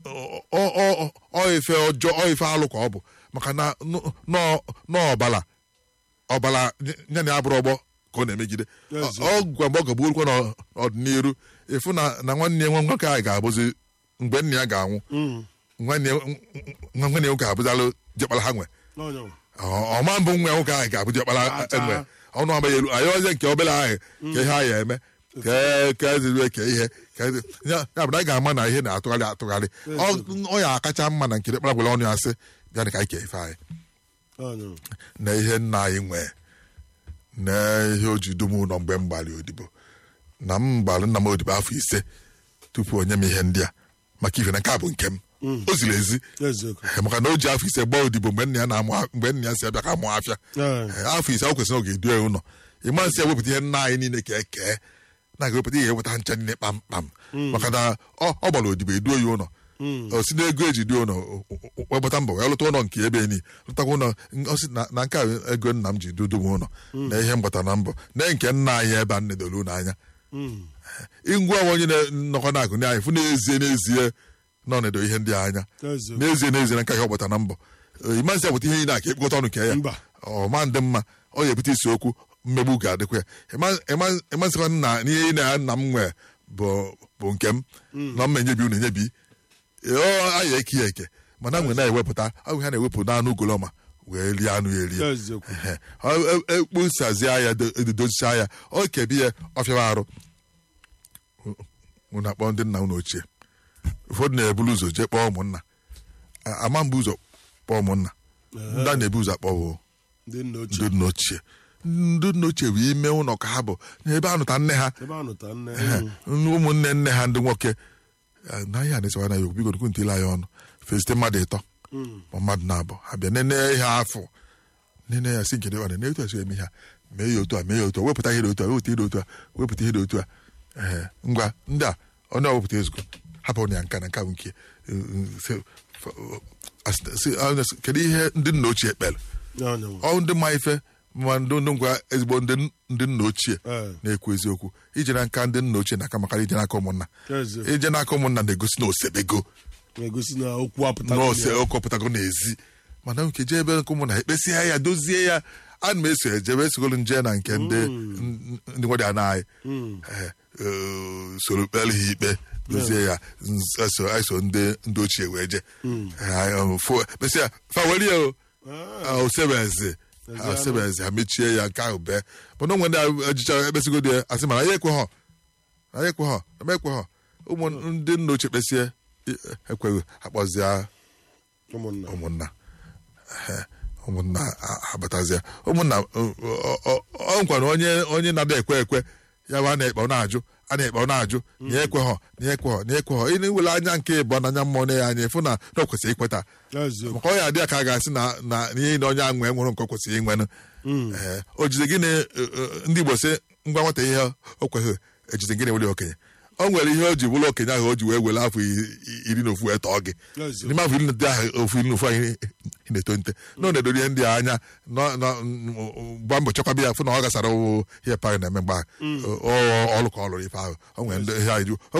B: ọ ọ- ọ ife ọjọọ ọ ife alụ ka ọ bụ maka na nọ- nọ- n'ọbala ọbala ya na abụrụ ọgbọ ka ọ na-emegide
A: Ezi.
B: ọ gwa mgbe ọ gagbuorukwa n'ọdịnihu ịfụ na na nwanne ya nwa nwoke ahụ ga-abụzi mgbe nna ya ga-anwụ
A: mm,
B: nwanne ya nwa nwanne ya nwoke abụzalụ jekpara ha nwe
A: ọ nyanwa.
B: Ọ- ọma mbụ nwa ya nwoke ahụ ga-abụ jekpara
A: Ata.
B: enwe ọnụ ama ya elu anyị ọzie nke obere ahụ ka ihe anyị eme ka ka eziri ke ihe ka ezi- ya ya bụ na anyị ga-ama na ihe na-atụgharị atụgharị Ọ- ọ ya akacha mma na nke dịkpara gwere ọnụ ya sị bịa ka anyị kee ife anyị
A: Ọ nyanwa.
B: na ihe nna anyị nwee na ihe o ji dum ụlọ mgbe m gbara odibo na m gbara nna m odibo afọ ise tupu onye m ihe ndị a maka ife na nke a bụ nke m o ziri ezi
A: Eziokwu.
B: maka na o ji afọ ise gbaa odibo mgbe nna ya na-amụ mgbe nna ya si abịa ka amụ afịa
A: Ee,
B: Ee, afọ ise o kwesịrị oge edu ya ụlọ ịma nsị ewepụta ihe nna anyị niile ka ekee na ga-ewepụta ihe ewepụta ncha niile kpamkpam maka na ọ ọ gbara odibo eduo ya ụlọ o si n'ego eji duo ụlọ wepụta mbọ wee lụta ụlọ nke ebe enyi lụtakwa ụlọ ọ sị na- na nke a ego nna m ji dudu m ụlọ na ihe mgbata na mbọ na nke nna anyị ebe a nnedolu n'anya
A: mm,
B: ngwa onye na-nọkọ na-agụ anyị fụ n'ezie n'ezie nọ nedo ihe ndị a anya
A: eziokwu.
B: n'ezie n'ezie na nke ihe ọ gbata na mbọ ịmasị abụta ihe niile a ka ekpokọta ọnụ kee ya
A: Mba.
B: ọma ndị mma ọ ga-ebute isi okwu mmegbu ga-adịkwa ya ịmasịkwa nna n'ihe na nna m nwee bụ bụ nke m na mma enyebi unu enyebi ọ anyị eke ya eke mana mgbe na-ewepụta ahụ ha na-ewepụ n'anụ ugolọma wee rie anụ ya erie
A: Eziokwu.
B: Ehe. Ọ- e- ekposazie ya do- edozichaa ya ọ kebi ya ọfịawa arụ unu akpọ ndị nna unu ochie ụfọdụ na-ebulu ụzọ jee kpọọ ụmụnna A- ama mbụ ụzọ kpọọ ụmụnna ndị a na-ebu ụzọ akpọ bụ
A: Ndị nna ochie.
B: ndị nna ochie ndị nna ochie bụ ime ụlọ ka ha bụ n'ebe anụta nne ha
A: Ebe a nụta nne.
B: nne ụmụnne nne ha ndị nwoke Eh, na ihe a na-esewa na ya biko dukwu ntile anyị ọnụ fesite mmadụ ịtọ
A: Mm,
B: ma mmadụ na-abụ ha bịa nene ihe afọ nene ya si nke dị ọna na-etu esi eme ha mee ya otu a mee ya otu a wepụta ihe dị otu a wepụta ihe dị otu a wepụta ihe dị otu a ee ngwa ndị a onye ọwepụta ezukọ hapụ ya nka na nka bụ nke eh, eh, se- f- as- si- ah, s- kedu ihe ndị nna ochie kpere
A: ọ nyanwa.
B: ọ ndị ma ife ma ndị ndị ngwa ezigbo ndị ndị nna ochie
A: Ee,
B: na-ekwu eziokwu ije na nka ndị nna ochie na-aka maka ije n'aka ụmụnna
A: eziokwu.
B: ije n'aka ụmụnna na-egosi na osebego
A: na-egosi na okwu apụtago
B: nọọsụ
A: ya.
B: ọkọpụtago n'ezi mana nke jee ebe nke ụmụ na ekpesịa ya dozie ya ana m eso ejebe esogolu nje na nke ndị ndị nwere ana anyị Eh, eh, soro kpere ha ikpe dozie ya nz- eso eso ndị ndị ochie wee je kpesịa faweli ya o Ah, osebeze ha osebeze ha mechie ya nke ahụ bee mana onwe ndị ejicha ekpesigodo ya asị mana ya ekwe ha anyị ekwe ha eme ekwe ha ụmụ ndị nna ochie kpesie ekweghị akpọzie
A: ụmụnna
B: ụmụnna Ehe, ụmụnna a- abatazie ụmụnna ọ- ọ- ọ ọ nkwara onye onye na-ada ekwe ekwe ya bụ a na-ekpe ọ na-ajụ a na-ekpe ọ na-ajụ nye ekwe ha nye ekwe ha nye ekwe ha ị na-ewere anya nke ịbụọ n'anya mmụọ na ya anya ịfụ na na o kwesịrị ikweta
A: eziokwu
B: maka ọ ya adị ya ka a ga-asị na na ihe na onye ahụ nwee nwụrụ nke o kwesịrị inwenụ Ee, o jide gịnị eh, eh, ndị Igbo sị ngwa nwata ihe o kweghị ejide gịnị were okenye o nwere ihe o ji bụrụ okenye ahụ o ji wee were afọ i- i- iri na ofu wee tọọ gị
A: Eziokwu.
B: n'ime afọ iri na otu ahụ ofu iri na ofu anyị ị na-eto nte na ọ na-edori ihe ndị a anya nọ- nọ- gba mbọ chekwaba ya fụ na ọ gasara ụwụ ihe parị na-eme mgbe ahụ. Ọ- ọ- ọlụ ka ọ lụrụ ife ahụ o nwere ndị ihe anyị ju